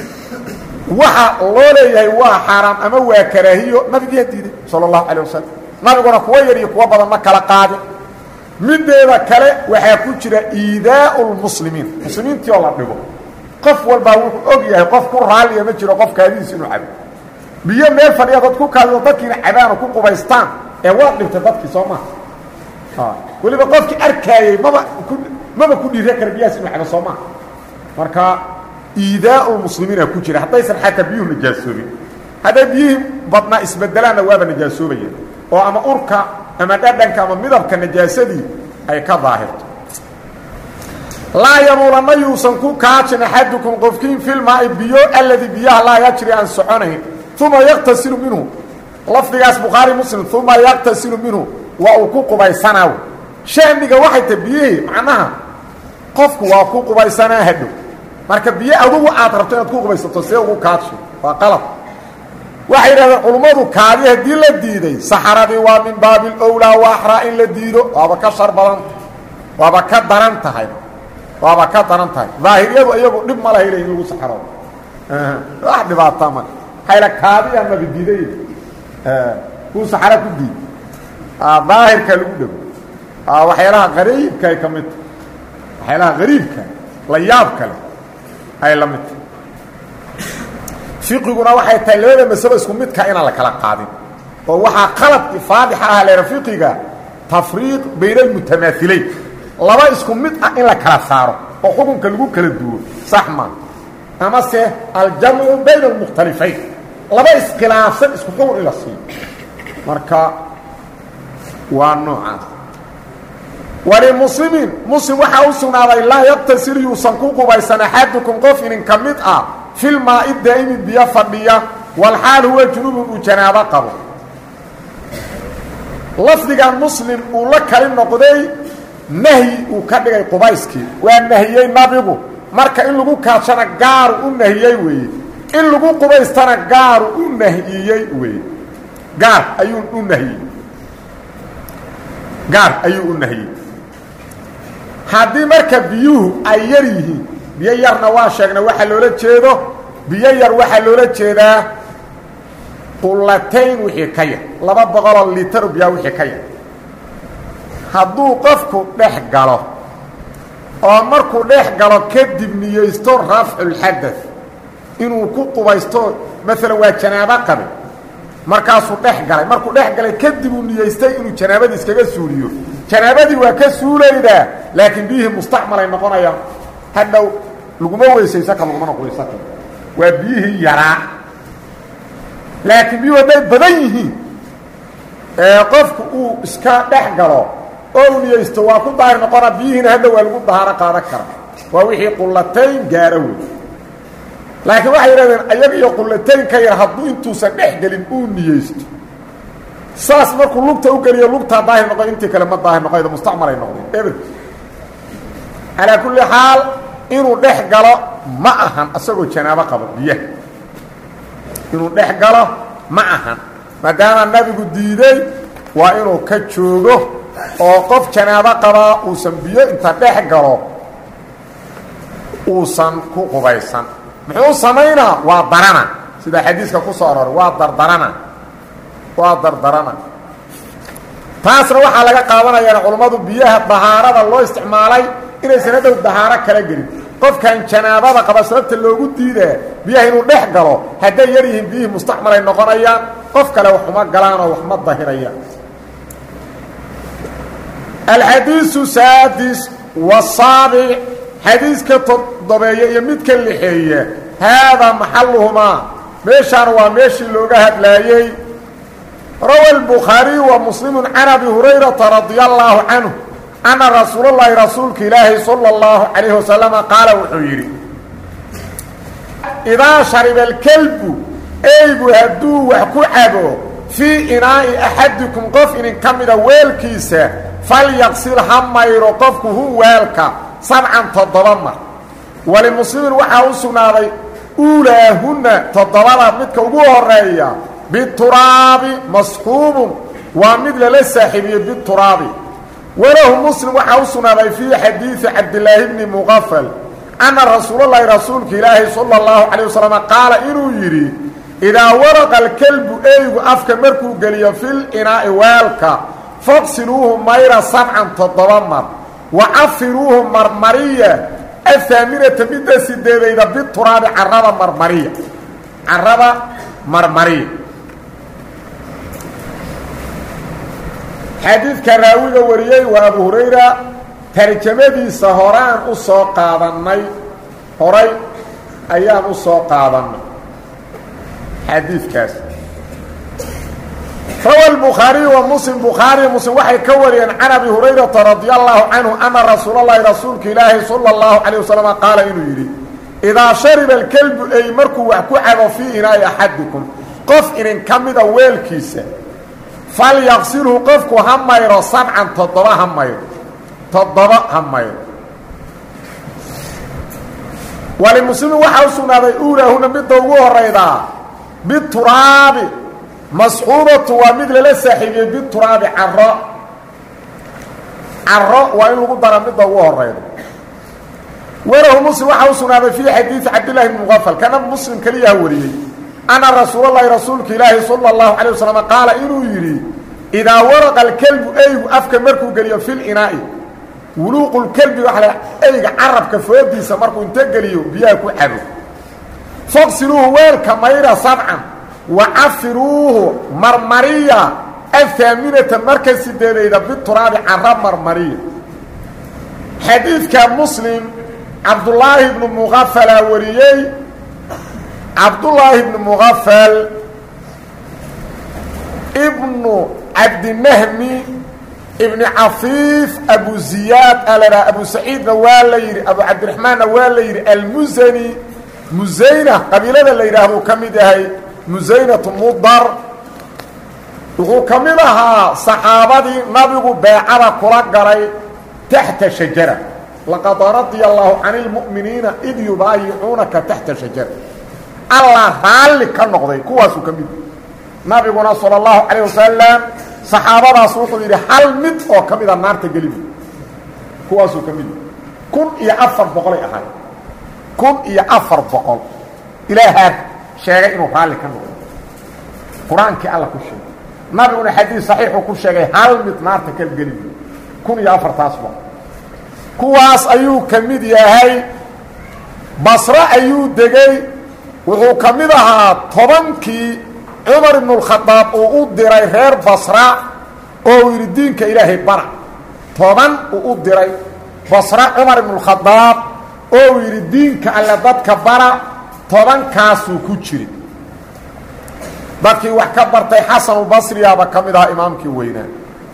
waxa loo leeyahay waa xaaraam ama waa karaahiyo nabigiyaa diiday sala allahu calay wasalam nabiguna kuwa yar iyo kuwa badan ma kala qaadin mideeda kale waxaa ku jira iidaau lmuslimiin muslimiintii oo la dhigo qof walbaa wuxuu og yahay qof ku raalliya ma jiro qof kaadidiis inuu cabo biyo meel fadhiya dad ku kaadido dadkiina cabaan oo ku qubaystaan ee waad dhibtay dadkii soo maha weliba qofkii arkaayey maba ku maba ku dhiira kara biyahaas inu cabo soo maha marka iidaau lmuslimiina ku jira haddaysan xataa biyuhu najaasoobin hadday biyihii badnaa isbedelaanna waaba najaasoobayeen oo ama urka ama dhadhanka ama midabka najaasadii ay ka daahirto laa yabuulanna yuusan ku kaajin axadukum qofkiin filmaai biyo alladii biyaha laa yajri aan soconayn uma yaqtasilu minhu lafdigaas bukhaari muslim uma yaqtasilu minhu waa uu ku qubaysanaa shahmiga waxay tahay biyihii macnaha qofku waa ku qubaysanaa hadhow marka biyo adugu aad rabto inaad ku qubaysato see ugu kaadsho waa qalab waxay yidhahdeen culummadu kaadi haddii la diiday saxaradii waa min baabi lowlaa waaxraa in la diido waaba ka shar badan waaba ka daran tahay waaba ka daran tahay daahiriyadu iyagu dhib ma laha in lagu saxaro wax dhibaata ma hayla kaadi amaba diiday kuu saxara ku diid daahirka lagu dhego waxyaalaha qariibka ay ka mid tahay waxyaalaha qariibka la yaab kale ay la mid tahay fiqiguna waxay tahay labada masalo isku midka inaan la kala qaadin oo waxaa qalad faadixa ah leera fiqiga tafriiq bayna almutamaahilayn laba isku mid ah in la kala saaro oo xukunka lagu kala duwo sax maa ama se aljamcu bayna almukhtalifayn laba iskhilaafsan isku xukun in la siiyo marka waa noocaas walimuslimiin muslim waxaa u sugnaaday laa yaqtasil yuusan ku qubaysan axadukum qof inin ka mid ah filmaa-i daa'imi biyo fadhiya walxaal huwa junubun uu janaabo qabo lafdigan muslim uu la kali noqday nahyi uu ka dhigay qubayskii waa nahiyey nabigu marka in lagu kaashana gaaru u nahiyey weeye in lagu qubaystana gaaru u nahiyey weeye gaar ayuu u nahiyey gaar ayuu u nahiyey haddii marka biyuhu ay yar yihiin biyo yarna waa sheegnay waxaa loola jeedo biyo yar waxaa loola jeedaa qulatayn wixii ka yar laba boqoloo litaro biyaa wixii ka yar hadduu qofku dhex galo oo markuu dhex galo kadib niyeysto rafculxadad inuu ku qubaysto maalan waa janaabo qabe markaasuu dhex galay markuu dhex galay kadib uu niyeystay inuu janaabadii iskaga suuliyo janaabadii waa ka suulaydaa laakiin biyihii mustacmalay noqonayaan hadhow laguma weysaysan karo lagumana qubaysan karo waa biyihii yaraa laakiin biyuhu hadday badan yihiin ee qofku uu iska dhex galo oo uu niyeysto waa ku daahir noqona biyihiina hadhow waa lagu dahaaro qaadan kara waa wixii qulatayn gaaro wey laakiin waxay yidhahdeen ayaga iyo qulatayn ka yar hadduu intuusan dhex gelin uu niyeysto saas markuu lugta u geliyo lugtaa daahir noqo intii kale ma daahir noqoydo mustacmalay noqdeen eber calaa kulli xaal inuu dhex galo ma ahan asagoo janaabo qabo biyaha inuu dhex galo ma ahan maadaama nabigu diiday waa inuu ka joogo oo qof janaabo qabaa uusan biyo inta dhex galo uusan ku qubaysan muxuu samaynaa waa darana sida xadiiska ku soo aroray waa dardarana waa dardarana taasna waxaa laga qaadanayaan culummadu biyaha dahaarada loo isticmaalay inaysan hadhow dahaaro kala gelin qofkan janaabada qaba sababta loogu diidaa biyaha inuu dhex galo hadday yar yihiin biyihii mustacmalay noqonayaan qof kale wax uma galaanoo wax ma dahirayaan alxadiisu saadis wasaabic xadiiska toddobeeya iyo midka lixeeya haadaa maxaluhumaa meeshaan waa meeshii looga hadlaayey rawa الbukhaariyu wa muslimu can abi hurayrata radia allaahu canhu ana rasuulallaahi rasuulka ilaahi salى اllahu calayh wasalama qaala wuxuu yidhi idaa shariba alkelbu eygu hadduu wax ku cabo fii inaa'i axadikum qof inin ka mida weelkiisa falyaqsil ha mayro qofku hu weelka sabcan toddoba mar walimuslimin waxaa u sugnaaday uulaahunna toddobada midka ugu horeeya bituraabi masxuubun waa mid lala saaxiibiyey bituraabi walahu muslim waxaa u sugnaaday fii xadiidi cabdilaahi bni muqafal anna rasuulallaahi rasuulka ilaahi sala allahu calayh wasalam qaala inuu yidhi idaa waraqa alkelbu eygu afka markuu geliyo fil inaa'i weelka faqsiluuhu mayra sabcan toddoba mar wa cafiruuhu marmariya ahaaminata midda sideedayda bituraabi carrada marmariya carrada marmariya xadiidka raawiga wariyey waa abu hurayra tarjamadiisa horaan u soo qaadannay horay ayaan u soo qaadannay xadiidkaas rawa الbukhaariyu wa muslim bukhaariy muslim waxay ka wariyeen can abi hurayrata radi allahu canhu ana rasuul اllahi rasuulka ilaahi salى اllahu calayه wasalama qaala inuu yidhi idaa shariba alkelbu ey markuu wax ku cabo fii inaa'i axadikum qof inin ka mida weelkiisa falyaqsilhu qofku ha mayro sabcan toddoba ha mayro toddoba ha mayro walimuslimin waxaa u sugnaaday uulaahuna midda ugu horaydaa bituraabi masxuubatu waa mid lala saaxiibiyey bituraabi caro caro waa in lagu dara midda ugu horayda warahu muslim waxaa u sugnaaday fii xadiidi cabdillahi bni muqafal kana muslim keliyaha wariyey ana rasuulalahi rasuulka ilaahi sala اllahu calay wasalam qaala inuu yidhi idaa waraqa alkelbu eygu afka markuu geliyo fi linaa'i wuluuqulkelbi waxa la eyga carabka foodiisa markuu inta geliyo biyaha ku cabo faqsiluuhu weelka mayra sabcan wa cafiruuhu marmariya ahaaminata marka sideedayda bituraabi cara marmariya xadiidka muslim cabdullaahi bnu muqafalaa wariyey cabdullaahi bnu muqafal ibnu cabdinahmi ibni cafiif abu ziyaad alaa abu saciidna waa la yidhi abu cabdiraxmaanna waa la yidhi almusani musayna qabiilada la yidhaahdo ka mid yahay musaynatu mudar wuxuu ka mid ahaa saxaabadii nabigu beecada kula galay taxta shajara laqad radia allaahu cani lmu'miniina id yubaayicuunaka taxta shajara allah raalli ka noqday kuwaasuu ka mid nabiguna sala allahu calayh wasalam saxaabadaas wuxuu yidhi hal mid oo ka mida naarta gelibu kuwaasuu ka mid kun iyo afar boqolay ahaay kun iyo afar boqol ilaahaa sheegay inuu raalli ka noqdo qur-aankii alla ku sheegay nabiguna xadiis saxiixuu ku sheegay hal mid naarta ka gelibu kun iyo afartaas boqol kuwaas ayuu ka mid yahay basre ayuu degey wuxuu ka mid ahaa tobankii cumar ibnu اlkhadaab uu u diray reer basra oo uu yidhi diinka ilaahay bara toban uu u diray basra cumar ibnu اlkhadaab oo uu yidhi diinka alle dadka bara tobankaasuu ku jiri dadkii wax ka bartay xasanulbasriyaaba ka mid ahaa imaamkii weynaa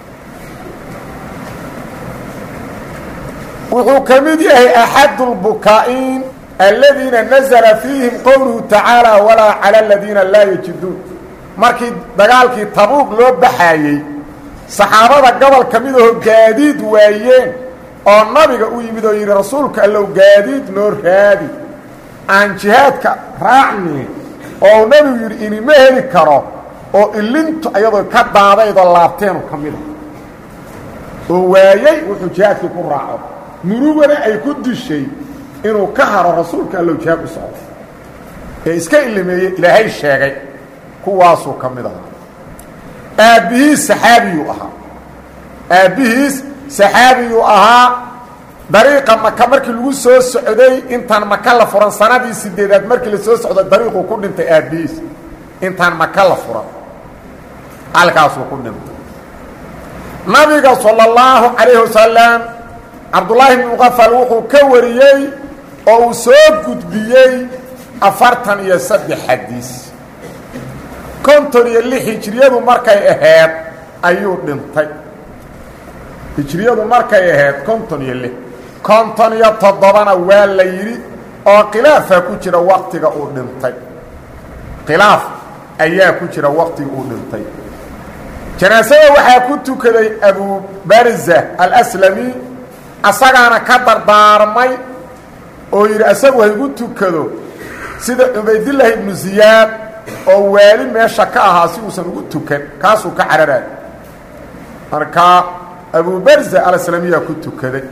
wuxuu ka mid yahay axadu اlbukaa'iin aladiina nazla fiihim qowluhu tacaalى walaa calى aladiina laa yajiduun markii dagaalkii tabuuq loo baxaayey saxaabada gobol ka mid aho gaadiid waayeen oo nabiga u yimid oo yidhi rasuulka allow gaadiid noo raadi aan jihaadka raacni oo nebigu yidhi inima heli karo oo ilintu iyadoo ka daadaydoo laabteenu ka mida oo waayey wuxuu jihaadkii ku raaco murugana ay ku dishay inuu ka haro rasuulka allow jihaad u socdo ee iska ilimeeye ilaahay sheegay kuwaasuu ka mid ahaa aabbihiis saxaabiyuu ahaa aabbihiis saxaabiyuu ahaa dariiqa maka markii lagu soo socday intaan maka la furan sanadii sideedaad markii la soo socday dariiquu ku dhintay aabbihiis intaan maka la furan halkaasuu ku dhintay nabiga sala اllahu calayhi wasalam cabdullaahi bn muqafal wuxuu ka wariyey oo uu soo gudbiyey afartan iyo saddex xadiis konton iyo lix hijriyadu markay ahayd ayuu dhintay hijriyadu markay ahayd konton iyo lix konton iyo toddobana waa la yidhi oo khilaafaa ku jira waktiga uu dhintay khilaaf ayaa ku jira waktiga uu dhintay janaasada waxaa ku tukaday abu barza alslami asagaana ka dardaarmay oo yidhi asagu haygu tukado sida cubaydillaahi ibnu ziyaad oo waali meesha ka ahaa si uusan ugu tukan kaasuu ka cararaay markaa abu barza alaslamiyaa ku tukaday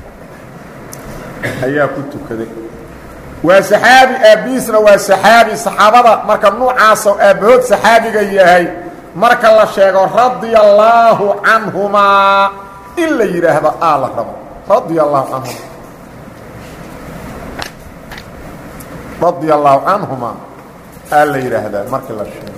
ayaa ku tukaday waa saxaabi aabbihiisna waa saxaabi saxaabada marka nuucaasoo aabbahood saxaabiga yahay marka la sheego radia allaahu canhumaa in la yidhaahdo aa la rabo radia allahu canhuma radia allaahu canhumaa aa la yidhaahdaa markii la sheego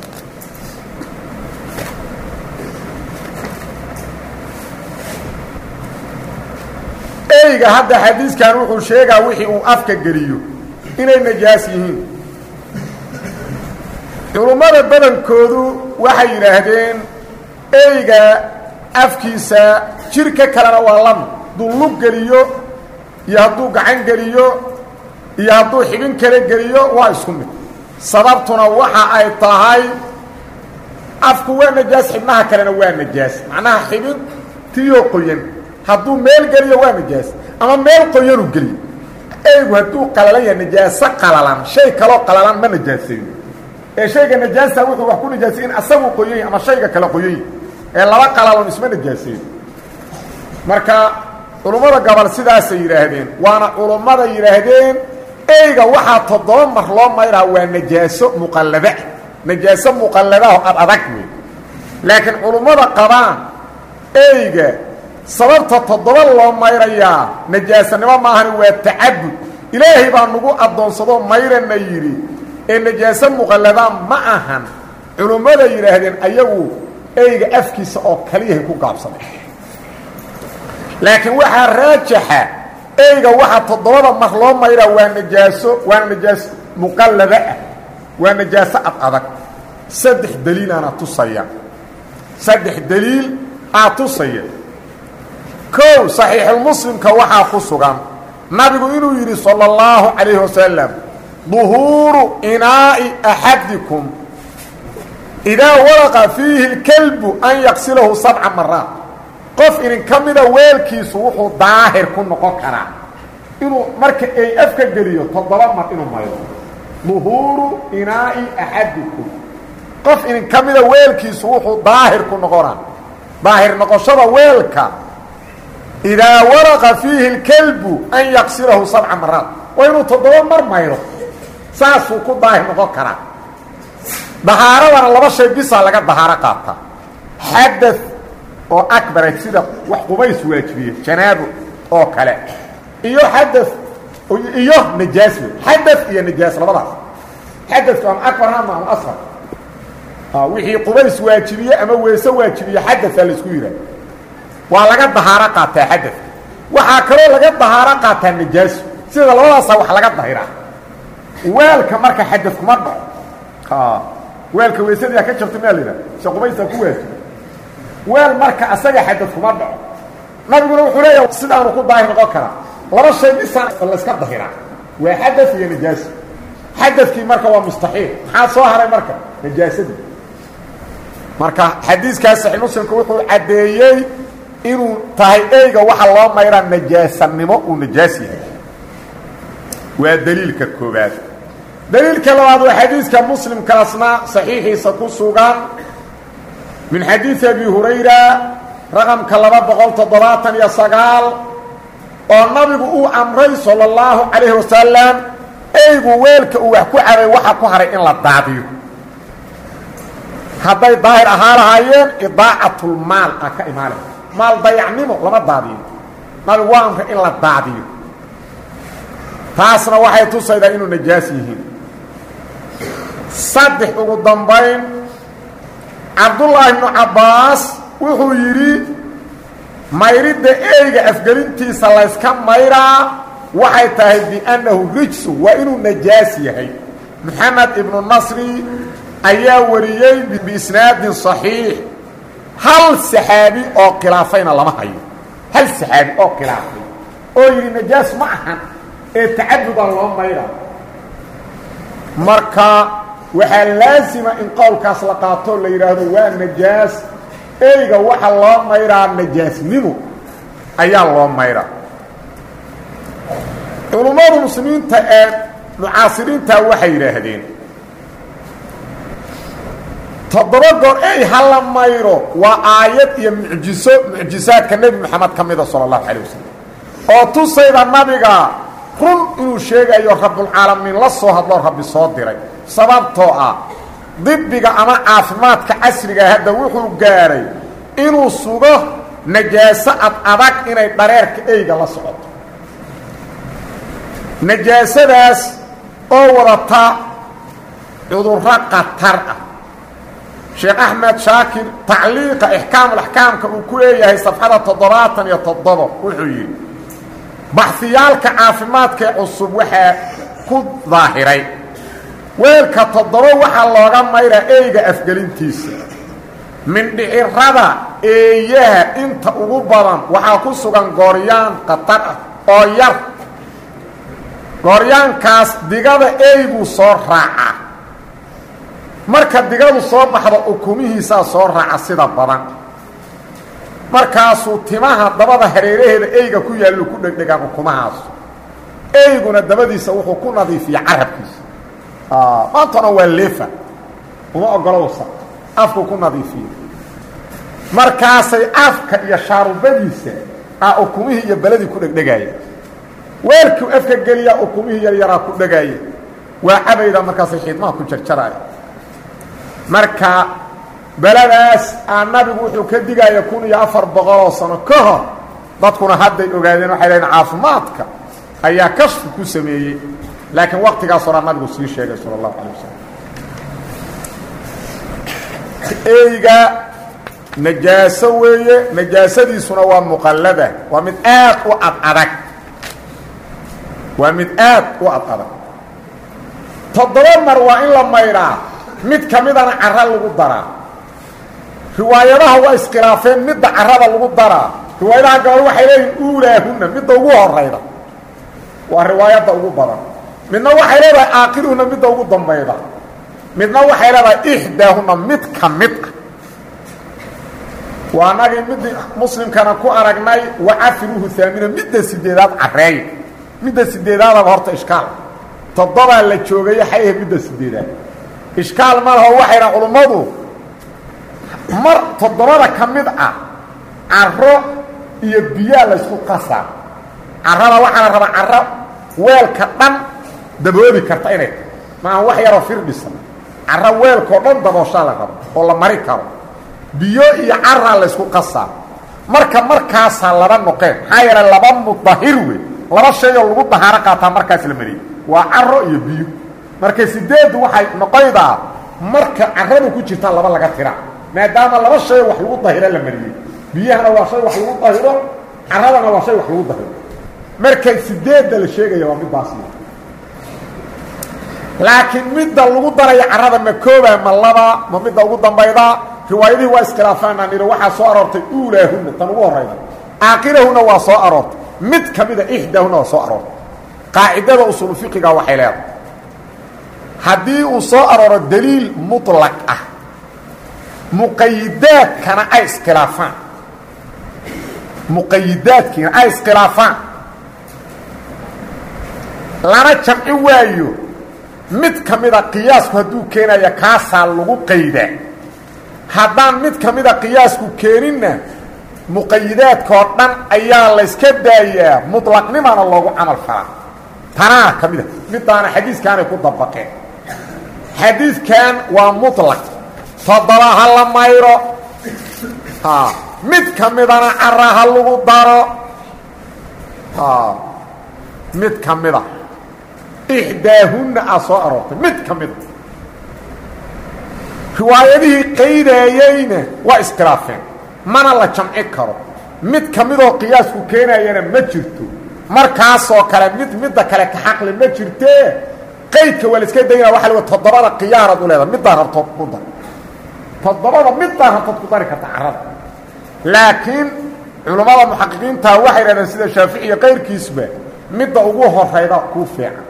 eyga hadda xadiiskan wuxuu sheegaa wixii uu afka geliyo inay najaas yihiin culummada badankoodu waxay yidhaahdeen eyga afkiisa jirka kalena waa lami hadduu lug geliyo iyo hadduu gacan geliyo iyo hadduu xibin kale geliyo waa isku mid sababtuna waxa ay tahay afku waa najaas xibnaha kalena waa najaas macnaha xibin tiyoo qoyan hadduu meel geliyo waa najaas ama meel qoyanuu geliyo eygu hadduu qalalan yahay najaaso qalalan shay kaloo qalalan ma najaasayo ee shayga najaasta wuxuu wax ku najaasay in asagu qoyany ama shayga kale qoyany ee laba qalalon isma najaasayo marka culummada gobol sidaasay yidhaahdeen waana culummada yidhaahdeen eyga waxaa toddoba mar loo mayraa waa najaaso muqalladaa najaaso muqalladaho ad adag wey laakiin culummada qabaan eyga sababta toddoba loo mayrayaa najaasanimo maahani waa tacabud ilaahay baa nagu addoonsadoo mayrana yidhi ee najaaso muqalladaa ma ahan culummada yidhaahdeen ayagu eyga afkiisa oo kaliyahay ku gaabsaday laakiin waxaa raajaxa eyga waxaa toddobada mar loo mayraa waa najaaso waana najaaso muqallada ah waa najaaso ad adag saddex daliilaana tusaya saddex daliil aa tusaya kow saxiixulmuslimka waxaa ku sugan nabigu inuu yidhi sala اllahu calayhi wasalam duhuuru inaa'i axadikum idaa walaqa fiihi اlkelbu an yaqsilahu sabca maraat qof idin ka mida weelkiisu wuxuu daahir ku noqon karaa inuu marka ay afka geliyo toddoba mar inuu maydo duhuuru inaa'i axadikum qof idin ka mida weelkiisu wuxuu daahir ku noqonaa daahir noqoshada weelka idaa walaqa fiihi اlkelbu an yaqsilahu sabca maraat waa inuu toddoba mar maydo saasuu ku daahir noqon karaa dahaaradana laba shay bisaa laga dahaaro qaataa xada oo akbara sida wax qubays waajibiye janaabo oo kale iyo xada iyo najaas wey xada iyo najaas labadaas xadadku ama akbar ama ama asfar wixii qubays waajibiye ama weese waajibiye xadaaa laisku yidhaha waa laga dahaaro qaataa xadad waxaa kaloo laga dahaaro qaataa najaasu sida labadaasa wax laga dahiraa weelka marka xadad kuma dhaco weelka weysadiia ka jabta maa la yidhaha se qubaysaa ku waajibi weel marka asaga xadad kuma dhaco nabiguna wuxuu leeyahay sidaanu ku daahir noqon karaa laba shay bisaan layska dahiraa waa xadad iyo najaas xadadkii marka waa mustaxiil maxaa soo haray marka najaasadii marka xadiiskaas saxiix muslimku wuxuu caddeeyey inuu tahay eyga waxaa loo mayraa najaasanimo uu najaas yahay waa daliilka koobaad daliilka labaad waa xadiiska muslimkaasna saxiixiisa ku sugan min xadiidi abi hurayra raqamka laba boqol toddobaatan iyo sagaal oo nabigu uu amray sala اllahu calayhi wasalam eygu weelka uu wax ku cabay waxa ku haray in la daadiyo hadday daahir ahaa lahaayeen idaacatlmaal a ka imaale maal dayacnimo lama daadiyo nabigu waa amray in la daadiyo taasna waxay tusaydaa inuu najaas yihiin saddex ugu dambayn cabdullaahi ibnu cabbaas wuxuu yidhi mayridda eyga afgelintiisa layska mayraa waxay tahay biannahu rijsu waa inuu najaas yahay moxamed ibnu nasri ayaa wariyey biisnaadin صaxiix hal saxaabi oo khilaafayna lama hayo hal saxaabi oo khilaafay oo yidhi najaas ma ahan ee tacadudaa loo mayra marka waxaa laasima in qowlkaas la qaatoo la yidhaahdo waa najaas eyga waxa loo mayraa najaasnimo ayaa loo mayraa culummada muslimiinta ee mucaasiriinta waxay yidhaahdeen toddoba goor ey hala mayro waa aayad iyo mucjiso mucjisaadka nebi moxamed ka mida sala allahu calay wasalam oo tusayda nabiga run inuu sheegayo rabbulcaalamiin la soo hadloo rabbi soo diray sababtoo ah dibiga ama caafimaadka casriga hadda wuxuu gaaray inuu sugo najaaso ad adag inay dhareerka eyga la socoto najaasadaas oo wadata cudurro khatar ah sheekh axmed shaakir tacliiqa ixkaamulaxkaamka uu ku leeyahay safxada toddobaatan iyo toddobo wuxuu yidhi baxhiyaalka caafimaadka ee cusub waxaa ku daahiray weelka toddoba waxaa looga mayraa eyga afgelintiisa mindhicirada eeyaha inta ugu badan waxaa ku sugan gooryaan khatar ah oo yar gooryaankaas digada eyguu soo raaca marka digadu soo baxdo ukumihiisaa soo raaca sida badan markaasuu timaha dabada hareeraheeda eyga ku yaallu ku dhegdhegaan ukumahaasu eyguna dabadiisa wuxuu ku nadiifiya carabkiisa maantana waa leefa uma ogolo wasa afku ku nadiifiya markaasay afka iyo shaarubadiisa a ukumihii iyo beladii ku dhegdhegaaya weelkuu afka geliyaa ukumihii yaryaraa ku dhegaaya waa cabayda markaasay xiidmaha ku jarjaraaya marka beladaas aa nabigu wuxuu ka digaya kun iyo afar boqoloo sano ka hor dadkuna hadday ogaadeen waxay lehiin caafimaadka ayaa kashfi ku sameeyey laakiin waktigaas horaa nabigu sii sheegay sala allahu calay wasalam eyga najaaso weeye najaasadiisuna waa muqallada waa mid aad u ad adag waa mid aad u ad adag toddoba mar waa in la maydhaa mid ka midana cara lagu daraa riwaayadaha waa iskhilaafeen midda carada lagu daraa riwaayadaha gabal waxay leeyihin uulaahunna midda ugu horayda waa riwaayadda ugu badan midna waxay leedahay aakiruhuna midda ugu dambayda midna waxay leedahay ixdaahuna mid ka mid ah waa nagii mid muslimkana ku aragnay wacafiruhu haamina midda sideedaad careey midda sideedaadaba horta ishkaal toddobaa la joogayo xay ahayd midda sideedaad ishkaal ma laho waxayna culummadu mar toddobada ka mid ah caro iyo biyaa laysku qasaa carada waxaa la rabaa caro weelka dhan daboobi karta inay tahay maaha wax yaroo firdhisan caro weelkao dhan dabooshaa la rabo oo la mari karo biyo iyo caraa laysku qasaa marka markaasaa laba noqeen maxaa yeelay laba mudahir wey laba shayoo lagu dahaaro qaataa markaas la mariyey waa caro iyo biyo marka sideeddu waxay noqoydaa marka caradu ku jirtaa laba laga tira maadaama laba shay wax lagu dahiro la mariyey biyahana waa shay wax lagu dahiro caradana waa shay wax lagu dahiro marka sideedda la sheegaya waa middaas laakiin midda lagu daraya carada ma kooba ma laba ma midda ugu dambayda riwaayadihii waa iskhilaafaan aan idhi waxaa soo aroortay uulaahunna tan ugu horayda aakhirahuna waa soo aroortay mid ka mida ixdaahuna waa soo aroortay qaacidada usuulu fiqiga waxay leedahay haddii uu soo arooro daliil muطlaq ah muqayidaadkana ay iskhilaafaan muqayidaadkiina ay iskhilaafaan lana jamci waayo mid ka mida qiyaasku hadduu keenaya kaasaa lagu qaydaa haddaan mid ka mida qiyaasku keeninna muqayidaadkao dhan ayaa layska daayaa muطlaqnimana loogu camal falaa tanaa ka mida midaana xadiiskaanay ku dabaqeen xadiidkan waa muطlaq toddoba ha la mayro mid ka midana cara ha lagu daro mid ka mida ixdaahunna aa soo aroortay mid ka mida riwaayadihii qaydaayeyna waa iskhilaafeen mana la jamci karo mid ka midoo qiyaasku keenayana ma jirto markaasoo kale mid midda kale ka xaqli ma jirtee qaydka waa la iska daynaa waa la toddobada khiyaarad u leedaha middaa rabtood ku dar toddobada middaa rabtood ku dari karta carada laakiin culammada muxaqiqiinta waxay dhahdeen sida shaafici iyo qayrkiisba midda ugu horayda kuu fiican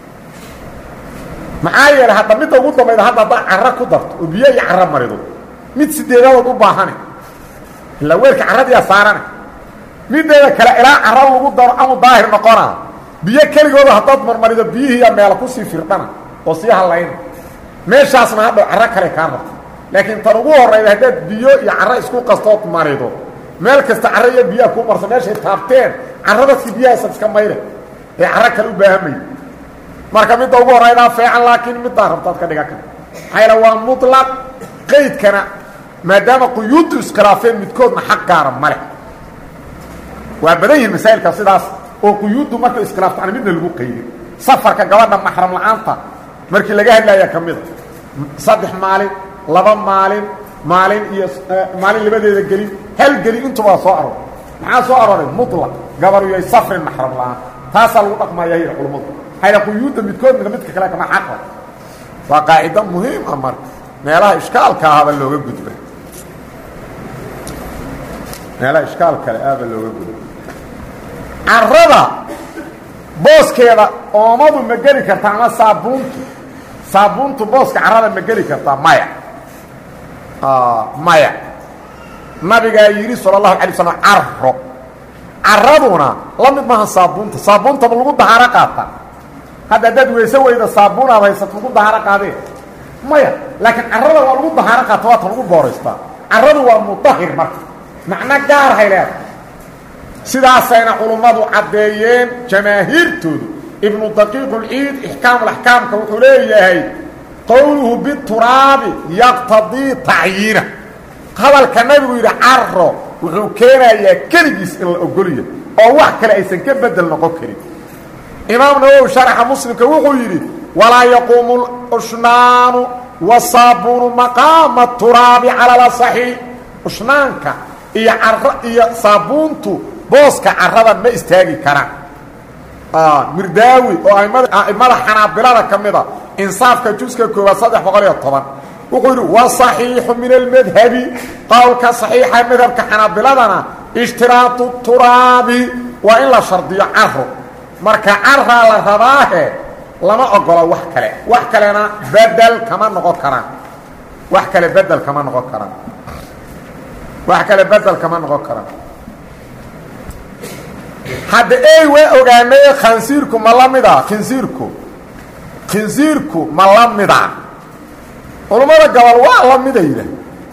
maxaa yeelay hadda midda ugu dambayda hadda haddaa caro ku darto oo biyo iyo caro marido mid sideedadood u baahane ilaa weelka caradiyaa saarane mideeda kale ilaa caro lagu daro amu daahir noqonaa biyo keligooda haddaad marmarido biyihiiyaa meela kusii firdhana oo sii hallayna meeshaasna hadhow caro kale kaa rabto laakiin tan ugu horayda haddaad biyo iyo caro isku qastood marido meel kasta caro iyo biyaha kuu marso meeshay taabteen caradaskii biyahaasad iska mayre ee caro kale u baahamay marka midda ugu horaydaa feecan laakiin middaa rabtaad ka dhigan karta maxaa yaele waa muطlaq qaydkana maadaama quyuuddu iskhilaafeen midkoodna xaq gaara ma leh waa badan yihin masaa'ilka sidaas oo quyuuddu markay iskhilaaftaan midna lagu qaydin safarka gabadha maxram la-aanta markii laga hadlaya ka mida saddex maalin laba maalin maalin iyo maalin labadeeda gelin hal gelin intuba soo aroor maxaa soo arooray muطlaq gabar yoy safrin maxram la-aan taasaa lagu dhaqmaya yidhi culummadu hayla quyuudda midkoodna midka kale kama xaqa waa qaacido muhiim ah marka meelaha ishkaalka ahaba looga gudba meelaha ishkaal kale ahba looga gudba carada booskeeda oomadu ma geli kartaa ama saabuuntu saabuuntu booska carada ma geli kartaa maya maya nabigaa yidhi sala allahu alay slam caro caraduna la mid maaha saabuunta saabuuntaba lagu dahaaro qaata hadda haddaad weyse weyda saabuun aad haysato lagu dahaaro qaadee maya laakiin carada waa lagu dahaaro qaata waata lagu booraystaa caradu waa mudahir marka macno gaar hay leedahay sidaasayna culummadu caddeeyeen jamaahiirtoodu ibnu daqiiq ulciid ixkaam alaxkaamka wuxuu leeyahay qowluhu bituraabi yaqtadii tacyiina hadalka nabigu yidhi caro wuxuu keenayaa keligiis in la ogoliyo oo wax kale aysan ka bedel noqon karin imaam nawowi sharaxa muslimka wuxuu yidhi walaa yaquumu ushnaanu wasaabuunu maqaama turaabi cala lasaxiix ushnaanka iyo caro iyo saabuuntu booska carada ma istaagi karaan mirdaawi oo a'immada xanaabilada ka mida insaafka juska koowaad saddex boqol iyo toban wuxuu yidhi waصaxiixu min almadhabi qowlka صaxiixa madhabka xanaabiladana ishtiraatu turaabi waa in la shardiyo caro marka caraa la rabaahe lama ogolo wax kale wax kalena bedel kama noqon karaan wax kale bedel kama noqon karaan wax kale bedel kama noqon karaan hadda ey waa ogaanay khansiirku ma la mida khinsiirku khinsiirku ma la mida culummada gobol waa la mida yidhaah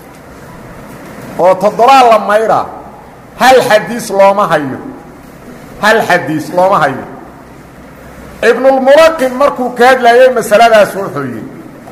oo toddobaa la mayra hal xadiis looma hayo hal xadiis looma hayo ibnulmulaqin markuu ka hadlayay masaladaas wuxuu yidhi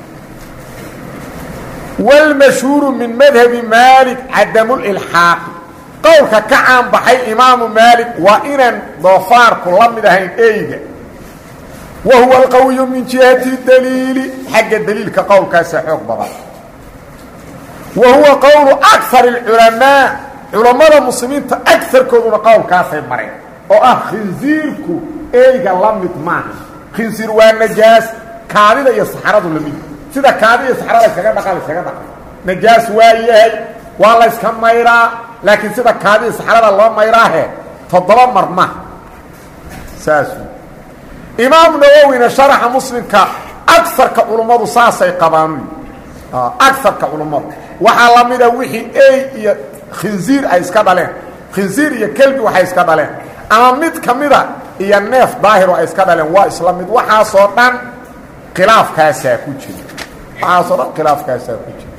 wاlmashhuuru min madhabi maalik cadamulilxaaqi qowlka ka caan baxay imaamu maalik waa inaan doofaarku la mid ahayn eyga wa huwa alqawiyu min jihati daliili xagga daliilka qowlkaasa xoog badan wa huwa qowlu akar اculamaa culammada muslimiinta agarkooduna qowlkaasay mareen oo ah khinsiirku eyga la mid maaha khinsiir waa najaas kaadida iyo saxaradu la mid sida kaadida iyo saxarada iskaga dhaqa la iskaga dhaqa najaas waa yahay waa la yska mayraa laakiin sida kaadida saxarada loo mayraahe toddoba mar ma saas imaam nawowina sharaxa muslimka agarka culummadu saasay qabaan agarka culummadu waxaa la mida wixii ey iyo khinsiir ay iska dhaleen khinsiir iyo kelbi waxay iska dhaleen ama mid ka mida iyo neef daahiro ay iska dhaleen waa isla mid waxaasoo dhan khilaafkaasaa ku jira waxaasoo dhan khilaafkaasaa ku jira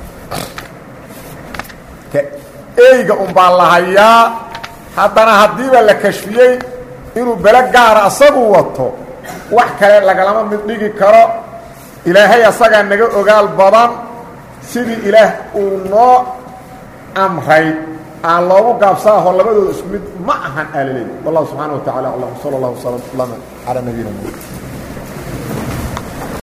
eyga unbaa la hayaa haddana haddiiba la kashfiyey inuu belo gaara asagu wato wax kale lagalama mid dhigi karo ilaahay asagaa naga ogaal badan sidii ilaah uu noo amray aan loogu gaabsaaho labadooda isku mid ma ahan aalaleey wallahu subxaana wa tacala aclam sala allahu sala calaa nabiyina